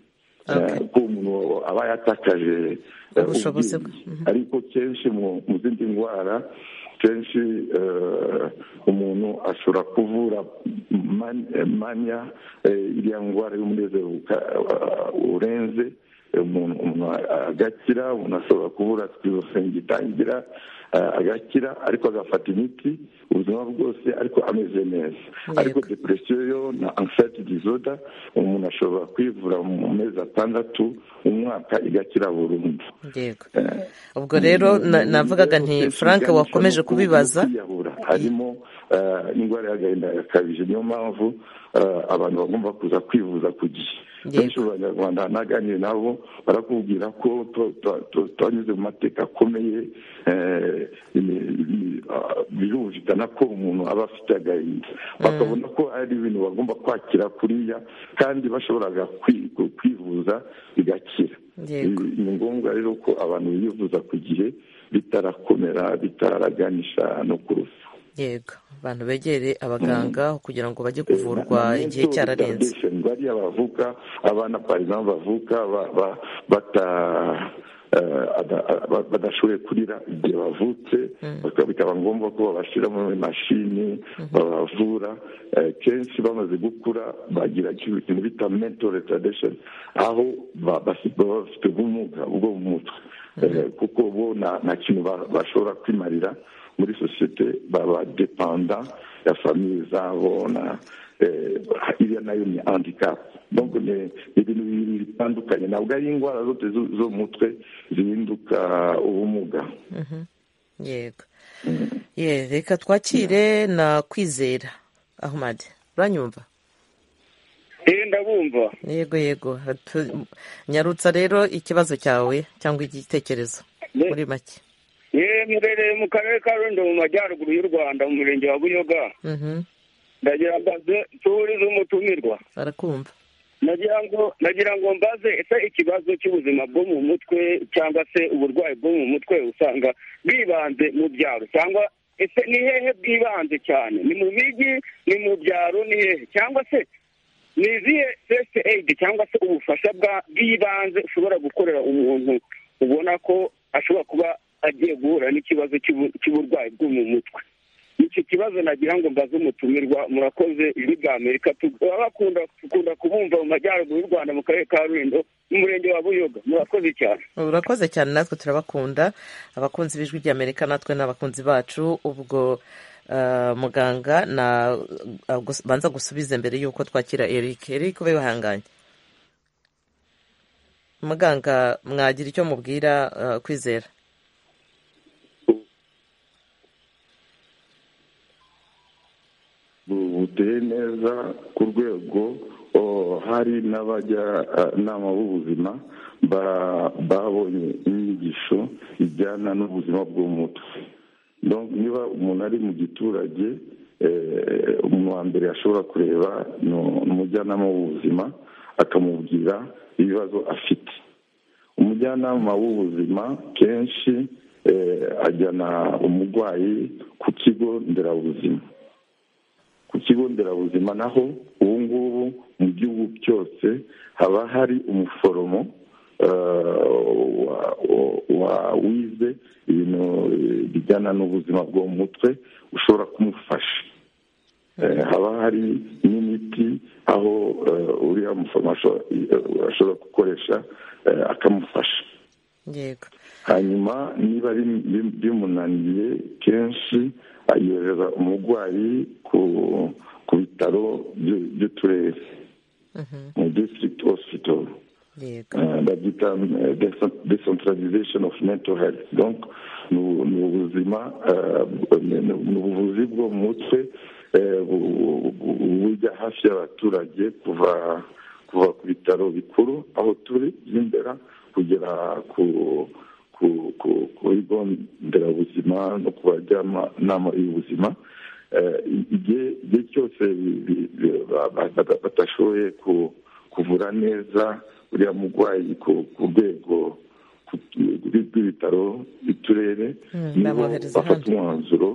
Eh, ko umuntu aba yatakaje eh, Ubushobozi bwe. ubwenge. ariko kenshi mu mu zindi ndwara kenshi eh, umuntu ashobora kuvura man- eh, mania eh, iriya ndwara y'umunezero uka- eh, urenze eh, umuntu umuntu agakira umuntu ashobora kuvura sikizofreni gitangira eh, agakira ariko agafata imiti ubuzima bwose ariko ameze neza ariko depresiyo yo na anxiety disorder umuntu ashobora kwivura mu mezi atandatu umwaka igakira burundu yego ubwo rero na- navugaga nti frank wakomeje kubibaza kwiyahura harimo eh, indwara y'agahinda gakabije niyo mpamvu eh, abantu bagomba kuza kwivuza ku gihe benshi mu banyarwanda naganire nabo barakubwira ko tu- tu- tu- twanyuze mu mateka akomeye eh, imi- imi- ah, birumvikana ko umuntu aba afite agahinda bakabona ko ari ibintu bagomba kwakira kuriya kandi bashoboraga kwi- kwivuza bigakira Yego. Ni- ni ngombwa rero ko abantu bivuza ku gihe bitarakomera bitaraganisha no ku rupfu yego abantu begere abaganga kugira ngo bajye kuvurwa igihe cyararenze bariya bavuka abana parima bavuka ba- ba- bata- eh, ada- ba- badashoboye kurira igihe bavutse bakaba- bikaba ngombwa ko babashyira muri mashini babavura Eh, kenshi bamaze gukura bagira ikintu kintu bita mental retardation aho ba- basi- baba bafite ubumuga bwo mu mutwe Eh, kuko bo nta nta kintu ba- bashobora kwimarira muri sosiyete baba depanda ya famiye zabo na eh, iriya nayo ni handicap donc ni ni ibintu bibiri bitandukanye ntabwo ari indwara zote zo- zo mu mutwe zihinduka ubumuga yego ye reka twakire na kwizera ahumadi uranyumva Eh ndabumva yego yego Tu- nyarutsa rero ikibazo cyawe cyangwa igitekerezo muri make yewe murereye mu karere ka rundo mu majyaruguru y'u rwanda mu murenge wa buyoga Mhm, ndagira ngo mbaze- turize umutumirwa barakumva nagira ngo nagira ngo mbaze ese ikibazo cy'ubuzima bwo mu mutwe cyangwa se uburwayi bwo mu mutwe usanga bwibanze mu byaro cyangwa ese ni hehe bwibanze cyane ni mu mijyi ni mu byaro ni hehe cyangwa se ni izihe fesite eyidi cyangwa se ubufasha bwa- bw'ibanze ushobora gukorera umuntu ubona ko ashobora kuba agiye guhura n'ikibazo cy'ubu- cy'uburwayi bwo mu mutwe iki kibazo nagira ngo mbaze umutumirwa murakoze ijwi rya amerika tuba bakunda dukunda kubumva mu majyaruguru y'u rwanda mu karere ka rulindo mu murenge wa buyoga murakoze cyane urakoze cyane natwe turabakunda abakunzi b'ijwi ry'amerika natwe ni abakunzi bacu ubwo eh, muganga na eh, gus- banza gusubiza mbere y'uko twakira eric eric ube wihanganye muganga mwagira icyo mubwira eh, kwizera Bu- buteye neza ku rwego o, hari n'abajyanama b'ubuzima ba- babonye inyigisho ijyana n'ubuzima bwo mu mutwe Donc, niba umuntu ari mu giturage eh, umuntu wa mbere ashobora kureba ni umujyanama w'ubuzima akamubwira ibibazo afite umujyanama w'ubuzima kenshi ajyana umurwayi ku kigo nderabuzima ku kigo nderabuzima naho ubu ngubu mu gihugu cyose haba hari umuforomo wize ibintu bijyana n'ubuzima bwo mu mutwe ushobora kumufasha haba hari n'imiti aho uriya muforomo ashobora gukoresha akamufasha yego hanyuma niba bimunaniye kenshi ayohereza umurwayi ku bitaro by'uturere mu district hospital babyita decentralization of mental health donc ni ubuzima ni ubuvuzi bwo mu mutwe bujya hafi y'abaturage kuva kuva ku bitaro bikuru aho turi by'imbera kugera ku ku bigo nderabuzima no ku bajyanama y'ubuzima igihe cyose batashoboye kuvura neza uriya murwayi ku rwego rw'ibitaro by'uturere nibo bafata umwanzuro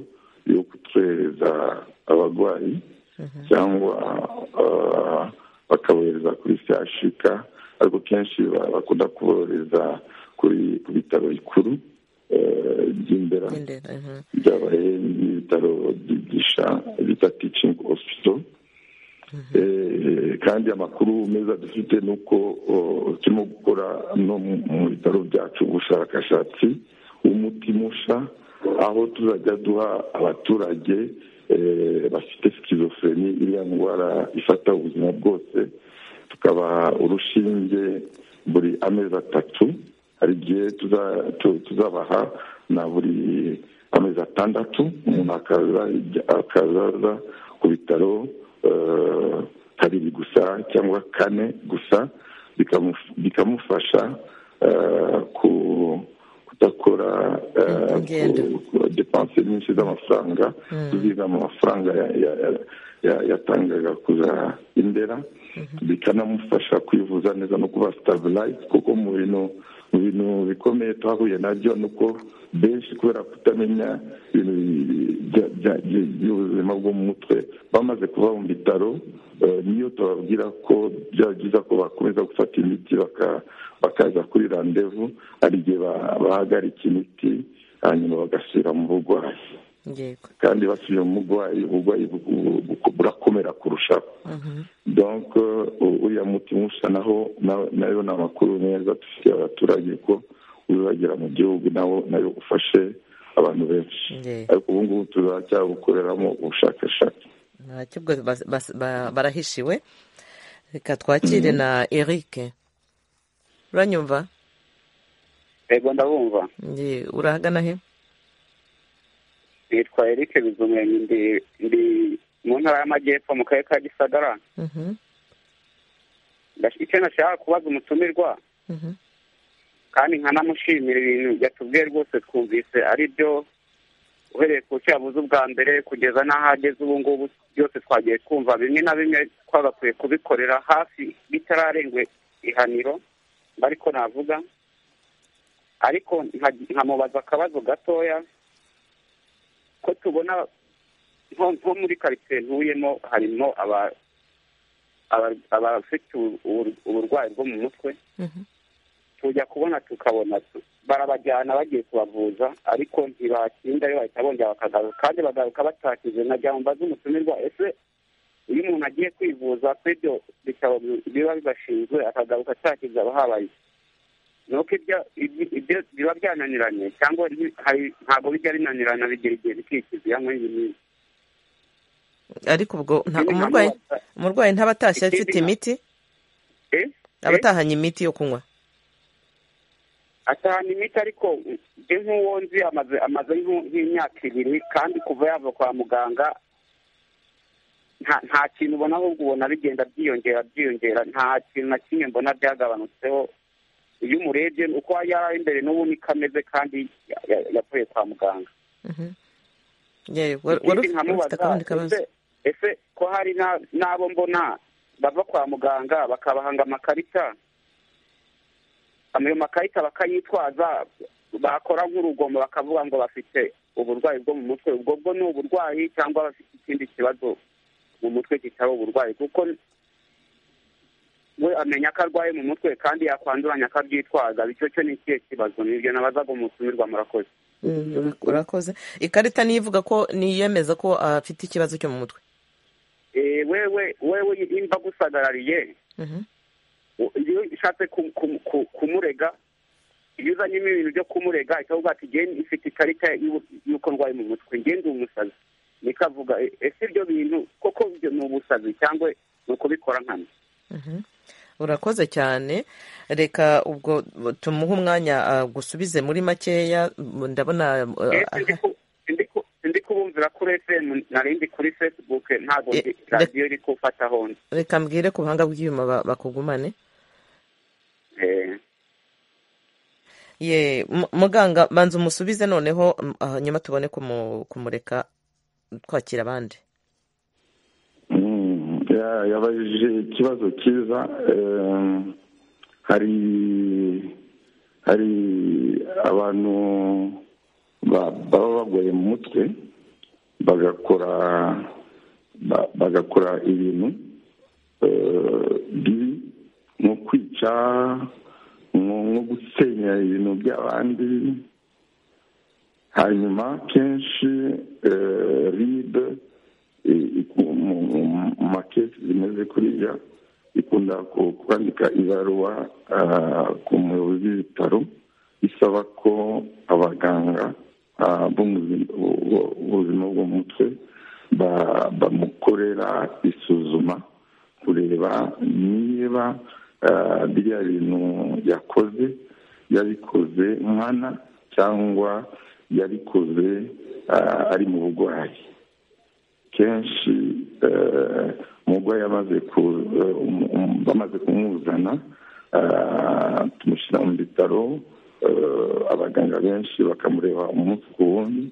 yo kutuhereza abarwayi cyangwa bakabohereza kuri shyashika ariko kenshi bakunda kubohereza ku bitaro bikuru by'indera byabaye n'ibitaro byigisha bita ticingi hosipito kandi amakuru meza dufite ni uko turimo gukora no mu bitaro byacu ubushakashatsi umuti musha aho tuzajya duha abaturage bafite sikizofureni iriya ndwara ifata ubuzima bwose tukaba urushinge buri amezi atatu hari igihe tuzabaha na buri amezi atandatu umuntu akazaza ku bitaro kabiri gusa cyangwa kane gusa bikamufasha kudakora depanse nyinshi z'amafaranga tuziga mu mafaranga yatangaga kuza indera bikanamufasha kwivuza neza no kuba sitabilayizi kuko mu bintu mu bintu bikomeye twahuye nabyo ni uko benshi kubera kutamenya ibintu by'ubuzima bwo mu mutwe bamaze kuba mu bitaro niyo tubabwira ko byaba byiza ko bakomeza gufata imiti bakaza kuri randevu hari igihe bahagarika imiti hanyuma bagasubira mu burwayi kandi basubiye mu burwayi uburwayi burakomera kurushaho donko uriya muti musa naho nayo ni amakuru meza dufitiye abaturage ko uzagera mu gihugu nawo nayo ufashe abantu benshi ariko ubu ngubu tuzajya ubushakashatsi ntacyo ubwo barahishiwe reka twakire na eric uranyumva yego ndabumva urahagana he nitwa eric bizumwenyi ndi mu ntara y'amajyepfo mu karere ka gisagara icyo nashaka kubaza umutumirwa kandi nkanamushimira ibintu yatubwiye rwose twumvise ari byo uhereye ku cyabuze ubwa mbere kugeza n'aho ageze ubu ngubu byose twagiye twumva bimwe na bimwe twagakwiye kubikorera hafi bitararengwe ihaniro ariko navuga ariko nkamubaza akabazo gatoya ko tubona nko muri karitsiye ntuyemo harimo abafite uburwayi bwo mu mutwe tujya kubona tukabona barabajyana bagiye kubavuza ariko ntibatindayo bahita bongera bakagaruka kandi bagaruka batakije nagira ngo mbaze umutumirwa ese iyo umuntu agiye kwivuza kuri ibyo bitabo biba bibashinzwe akagaruka atakize aba habaye nuko ibyo biba byananiranye cyangwa ntabwo bijya binanirana bigira igihe bikikiza iyo nk'iyi ngiyi ariko ubwo umurwayi ntaba atashye afite imiti aba atahanye imiti yo kunywa atahana imiti ariko njye nk'uwo nzi amaze nk'imyaka ibiri kandi kuva yava kwa muganga nta kintu ubona ahubwo ubona bigenda byiyongera byiyongera nta kintu na kimwe mbona byagabanutseho iyo umurebye uko yari ari imbere n'ubu niko ameze kandi yavuye kwa muganga ese ko hari n'abo mbona bava kwa muganga bakabahanga amakarita ayo makarita bakayitwaza bakora nk'urugomo bakavuga ngo bafite uburwayi bwo mu mutwe ubwo bwo ni uburwayi cyangwa bafite ikindi kibazo mu mutwe kitari uburwayi kuko we amenya ko arwaye mu mutwe kandi yakwanduranya akabyitwaza bityo cyo ni ikihe kibazo nibyo nabazaga umutumirwa murakoze Mm, urakoze ikarita niyo ivuga ko niyemeza ko afite ikibazo cyo mu mutwe Eh, wewe wewe imba gusagarariye Mhm. iyo ushatse ku- ku- ku- kumurega iyo uzanyemo ibintu byo kumurega ahita avuga ati njye ifite ikarita y'u- y'uko ndwaye mu mutwe njye ndi umusazi niko avuga "E- ese ibyo bintu koko ibyo ni ubusazi cyangwa ni ukubikora nkana Mhm. urakoze cyane reka ubwo tumuhe umwanya ah, gusubize muri makeya m- ndabona ah, ndi kubumvira kuri fm nari ndi kuri facebook ntabwo ndi- Eh, radiyo iri kufata hondi reka mbwire ku buhanga bw'ibyuma ba- bakugumane Eh, ye mu- muganga banza umusubize noneho mm, ah, nyuma tubone kumu- kumureka twakira abandi Mm, ya- yabajije ikibazo cyiza eh, hari hari abantu ba- baba bagoye mu mutwe bagakora ba- bagakora ibintu eh, bibi nko kwica nko nko gusenya ibintu by'abandi hanyuma kenshi eh, ribe i- iku- mu- mu- mu makesi zimeze kuriya ikunda ku- kwandika ibaruwa ah, ku muyobozi w'ibitaro isaba ko abaganga ah, b'umuzi- bu- bu- b'ubuzima bwo mu mutwe ba- bamukorera isuzuma kureba niba ah, biriya bintu yakoze yabikoze nkana cyangwa yabikoze ah, ari mu burwayi kenshi eh, umurwayi amaze ku- eh, um- um- bamaze kumuzana ah, tumushyira mu bitaro eh, abaganga benshi bakamureba umunsi ku wundi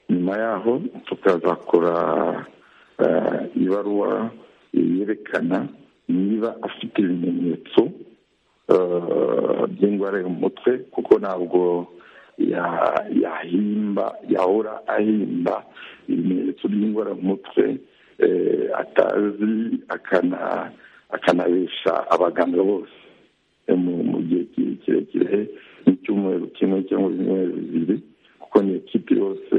nyuma yaho tukazakora eh, ibaruwa yerekana niba afite ibimenyetso eh, by'indwara yo mu mutwe kuko ntabwo ya- yahimba yahora ahimba ibimenyetso by'indwara mu mutwe eh, atazi akana- akanabesha abaganga bose Eh, mu mu gihe ki- kirekire nk'icyumweru kimwe cyangwa ibyumweru bibiri kuko ni ekipi yose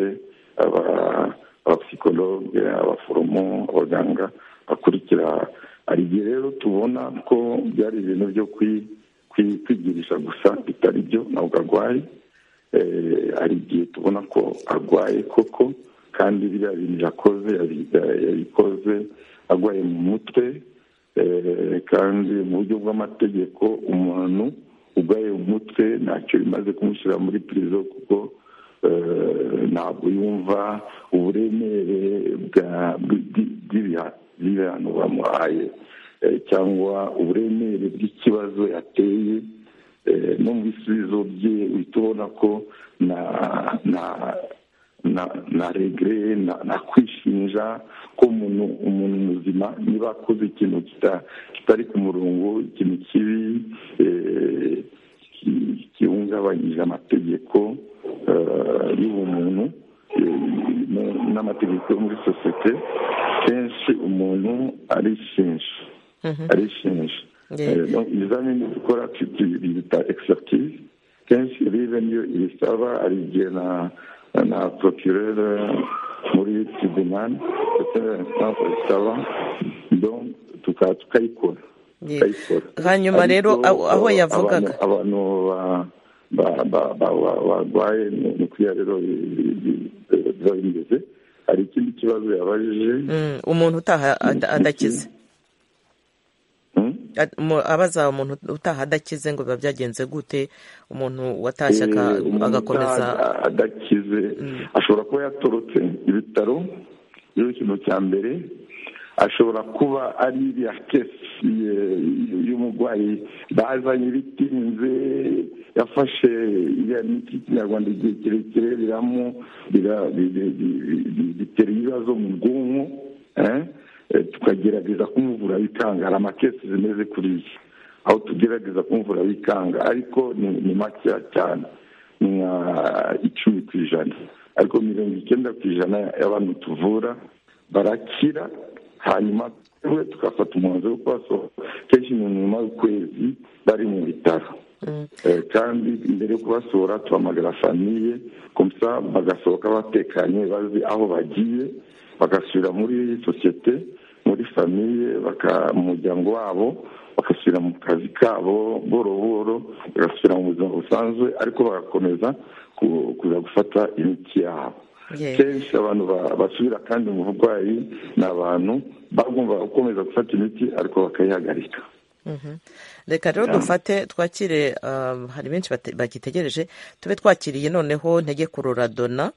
aba- abapisikologe abaforomo abaganga bakurikira hari igihe rero tubona ko byari ibintu byo kwi- kwi- kwigirisha gusa bitari byo ntabwo arwaye Eh, hari igihe tubona ko arwaye koko kandi biriya bintu yakoze yabi- yabikoze arwaye mu mutwe Eh, kandi mu buryo bw'amategeko umuntu urwaye mu mutwe ntacyo bimaze kumushyira muri pirizo kuko eh, ntabwo yumva uburemere bwa- bw'i- bw'ibiha- bw'ibihano bamuhaye Eh, cyangwa uburemere bw'ikibazo yateye Eh, no mu bisubizo bye uhita ubona ko na na na na regere na, na kwishinja ko umuntu umuntu muzima niba akoze ikintu kita- kitari ku murongo ikintu kibi eh, ki- gihungabanyije amategeko eh, y'ubumuntu eh, n- n'amategeko yo muri sosiyete kenshi umuntu arishinja Mhm. arishinja Eh, donc, ibizamini dukora bita bita expertise kenshi ribe niyo ibisaba hari igihe na na procureur muri tribunal ndetse na instance abisaba donc tuka- tukayikora Ye. tukayikora hanyuma rero aho aho Ariko, yavugaga abantu- abantu ba- ba- ba- ba- ba- barwaye ni ni kuriya rero bi- bi- bi- biba bimeze hari ikindi kibazo yabajije Mm, umuntu utaha ada- adakize Ad- mu- abaza umuntu utaha adakize ngo biba byagenze gute umuntu watashye aka- Eh, umuntu agakomeza utaha adakize ashobora kuba yatorotse ibitaro rero ikintu cya mbere ashobora kuba ari iriya kesi eh, y'umurwayi bazanye ibitinze yafashe iriya miti y'ikinyarwanda igihe kirekire biramu bira- bi- bi- bi- bi- bi- bitera ibibazo mu bwonko eh, eh, tukagerageza kumuvura bikanga hari amakesi zimeze kuriya aho tugerageza kumvura bikanga ariko ni, ni makeya cyane nka icumi ku ijana ariko mirongo icyenda ku ijana y'abantu tuvura barakira hanyuma we tugafata umwanzuro wo kubasohora kenshi umuntu nyuma y'ukwezi bari mu bitaro Eh, kandi mbere yo kubasohora tuhamagara famiye gusa bagasohoka batekanye bazi aho bagiye bagasubira muri sosiyete muri famiye baka- mu muryango wabo bagasubira mu kazi kabo boro boro bagasubira mu buzima busanzwe ariko bagakomeza ku- kuza gufata imiti yabo kenshi abantu ba- basubira kandi mu burwayi ni abantu bagomba gukomeza gufata imiti ariko bakayihagarika Mhm. reka rero dufate twakire um, hari benshi bate- bagitegereje tube twakiriye noneho ntege kurora dona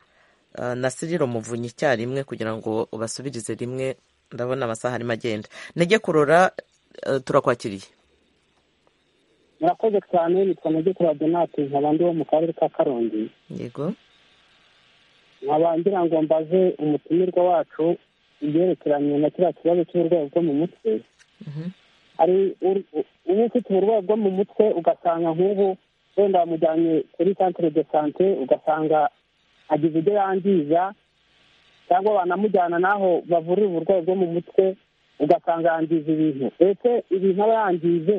uh, na siriro muvunyi icyarimwe kugira ngo ubasubirize rimwe ndabona amasaha arimo agenda ntege kurora uh, turakwakiriye murakoze cyane nitwa nagekura donate nkabandi wo mu karere ka karongi yego nkaba ngira ngo mbaze umutumirwa wacu ibyerekeranye na kiriya kibazo cy'uburwayi bwo mu mutwe hari ur- uba ufite uburwayi bwo mu mutwe ugasanga nk'ubu wenda wamujyanye kuri centre de sante ugasanga agize ibyo yangiza cyangwa banamujyana n'aho bavurira uburwayi bwo mu mutwe ugasanga yangiza ibintu ese ibintu aba yangize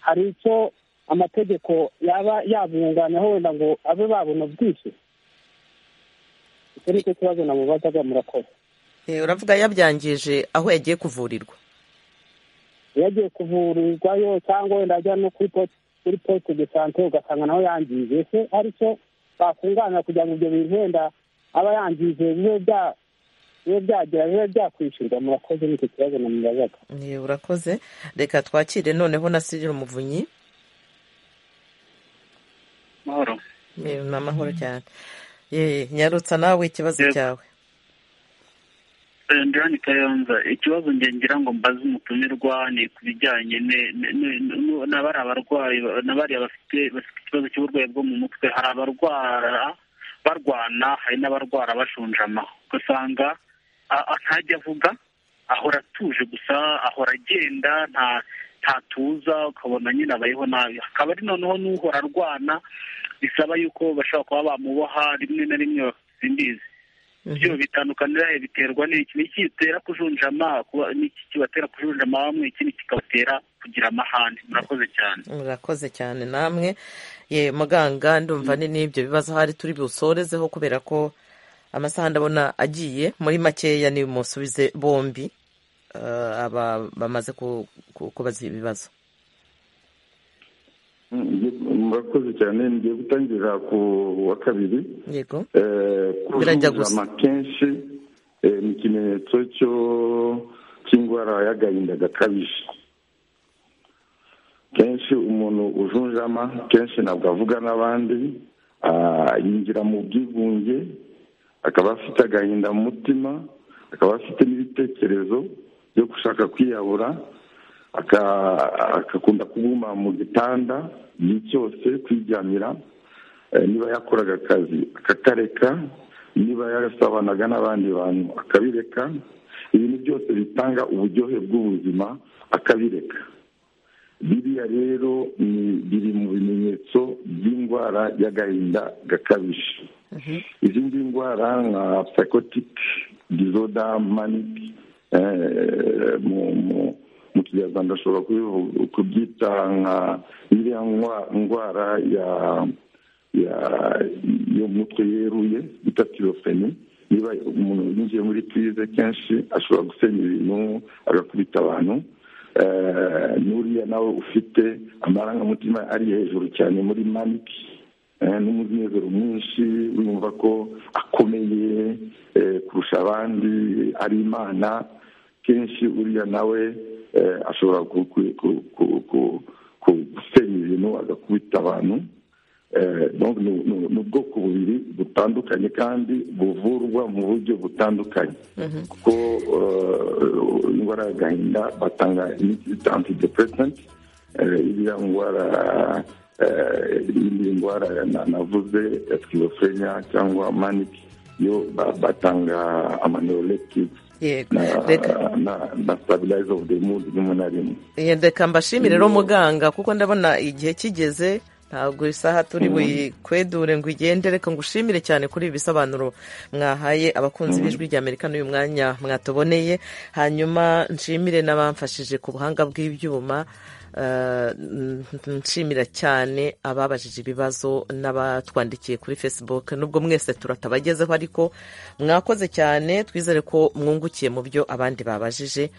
hari icyo amategeko yaba yabunganiraho wenda ngo abe babona bwishyu icyo ni cyo kibazo namubazaga murakoze Eh, uravuga yabyangije aho yagiye kuvurirwa iyo agiye kuvurirwayo cyangwa wenda ajya no kuri poste kuri poste de sante ugasanga naho yangije ese hari icyo bakunganira kugira ngo ibyo bintu wenda aba yangije bibe bya- bibe byagira bibe byakwishyurwa murakoze nicyo kibazo namubazaga Eh, urakoze reka twakire noneho na siriro muvunyi mahoro Eh, ni amahoro cyane Eh, nyarutsa nawe ikibazo Yego. cyawe ndani kayonza ikibazo nge ngira ngo mbaze umutumirwa ni ku bijyanye ne- ne- ne- nu- n'abari abarwayi n'abariya bafite bafite ikibazo cy'uburwayi bwo mu mutwe hari abarwara barwana hari n'abarwara bashonjama ugasanga a- a- ntajya avuga ahora atuje gusa ahora agenda nta ntatuza ukabona nyine abayeho nabi hakaba ari noneho n'uhora arwana bisaba yuko bashobora kuba bamuboha rimwe na rimwe simbizi byo bitandukanira he biterwa n'iki ni iki gitera kujunjama kuba- ni iki kibatera kujunjama bamwe ikindi kikabatera kugira amahane murakoze cyane murakoze cyane namwe ye muganga ndumva ni n'ibyo bibazo ahari turi busorezeho kubera ko amasaha ndabona agiye muri makeya ni musubize bombi eh, aba bamaze ku- ku- kubaza ibibazo Mm, murakoze cyane ngiye gutangira ku wa kabiri yego Eh, Birajya kujujama kenshi eh, ni ikimenyetso cyo cy'indwara y'agahinda gakabije kenshi umuntu ujunjama kenshi ntabwo avuga n'abandi ah, yinjira mu bwigunge akaba afite agahinda mu mutima akaba afite n'ibitekerezo byo gushaka kwiyahura aka- agakunda kuguma mu gitanda igihe cyose kwiryamira Eh, niba yakoraga akazi akakareka niba yarasabanaga n'abandi bantu akabireka ibintu byose bitanga uburyohe bw'ubuzima akabireka biriya rero ni biri mu bimenyetso by'indwara y'agahinda gakabije izindi ndwara nka psychotic disorder manic eh, mu- mu- mu kinyarwanda ashobora kubivu- kubyita nka iriya ndwa- ndwara ya ya yo mu mutwe yeruye bita tirofeni niba umuntu yinjiye muri purize kenshi ashobora gusenya ibintu agakubita abantu Eh, n'uriya nawe ufite amarangamutima ari hejuru cyane muri maniki eh, n'umunezero mwinshi urumva ko akomeye eh, kurusha abandi ari imana kenshi uriya nawe eh, ashobora ku- ku- ku- ku- ku- ku- gusenya ibintu agakubita abantu Eh, donc ni- ni ni ubwoko bubiri butandukanye kandi buvurwa mu buryo butandukanye kuko eh, indwara y'agahinda batanga imiti bita antidepressant eh, iriya ndwara eh, iyindi ndwara na- navuze ya schizophrenia cyangwa manic yo ba- batanga amaneolectic yego na, reka na, na stabilizer of the mood rimwe na rimwe Eh, reka mbashimire rero muganga kuko ndabona igihe kigeze ntabwo isaha turi buyikwedure ngo igende reka ngushimire cyane kuri ibi bisobanuro mwahaye abakunzi b'ijwi rya amerika n'uyu mwanya mwatuboneye hanyuma nshimire n'abamfashije ku buhanga bw'ibyuma eh, nshimira cyane ababajije ibibazo n'abatwandikiye kuri facebook nubwo mwese turatabagezeho ariko mwakoze cyane twizere ko mwungukiye mu byo abandi babajije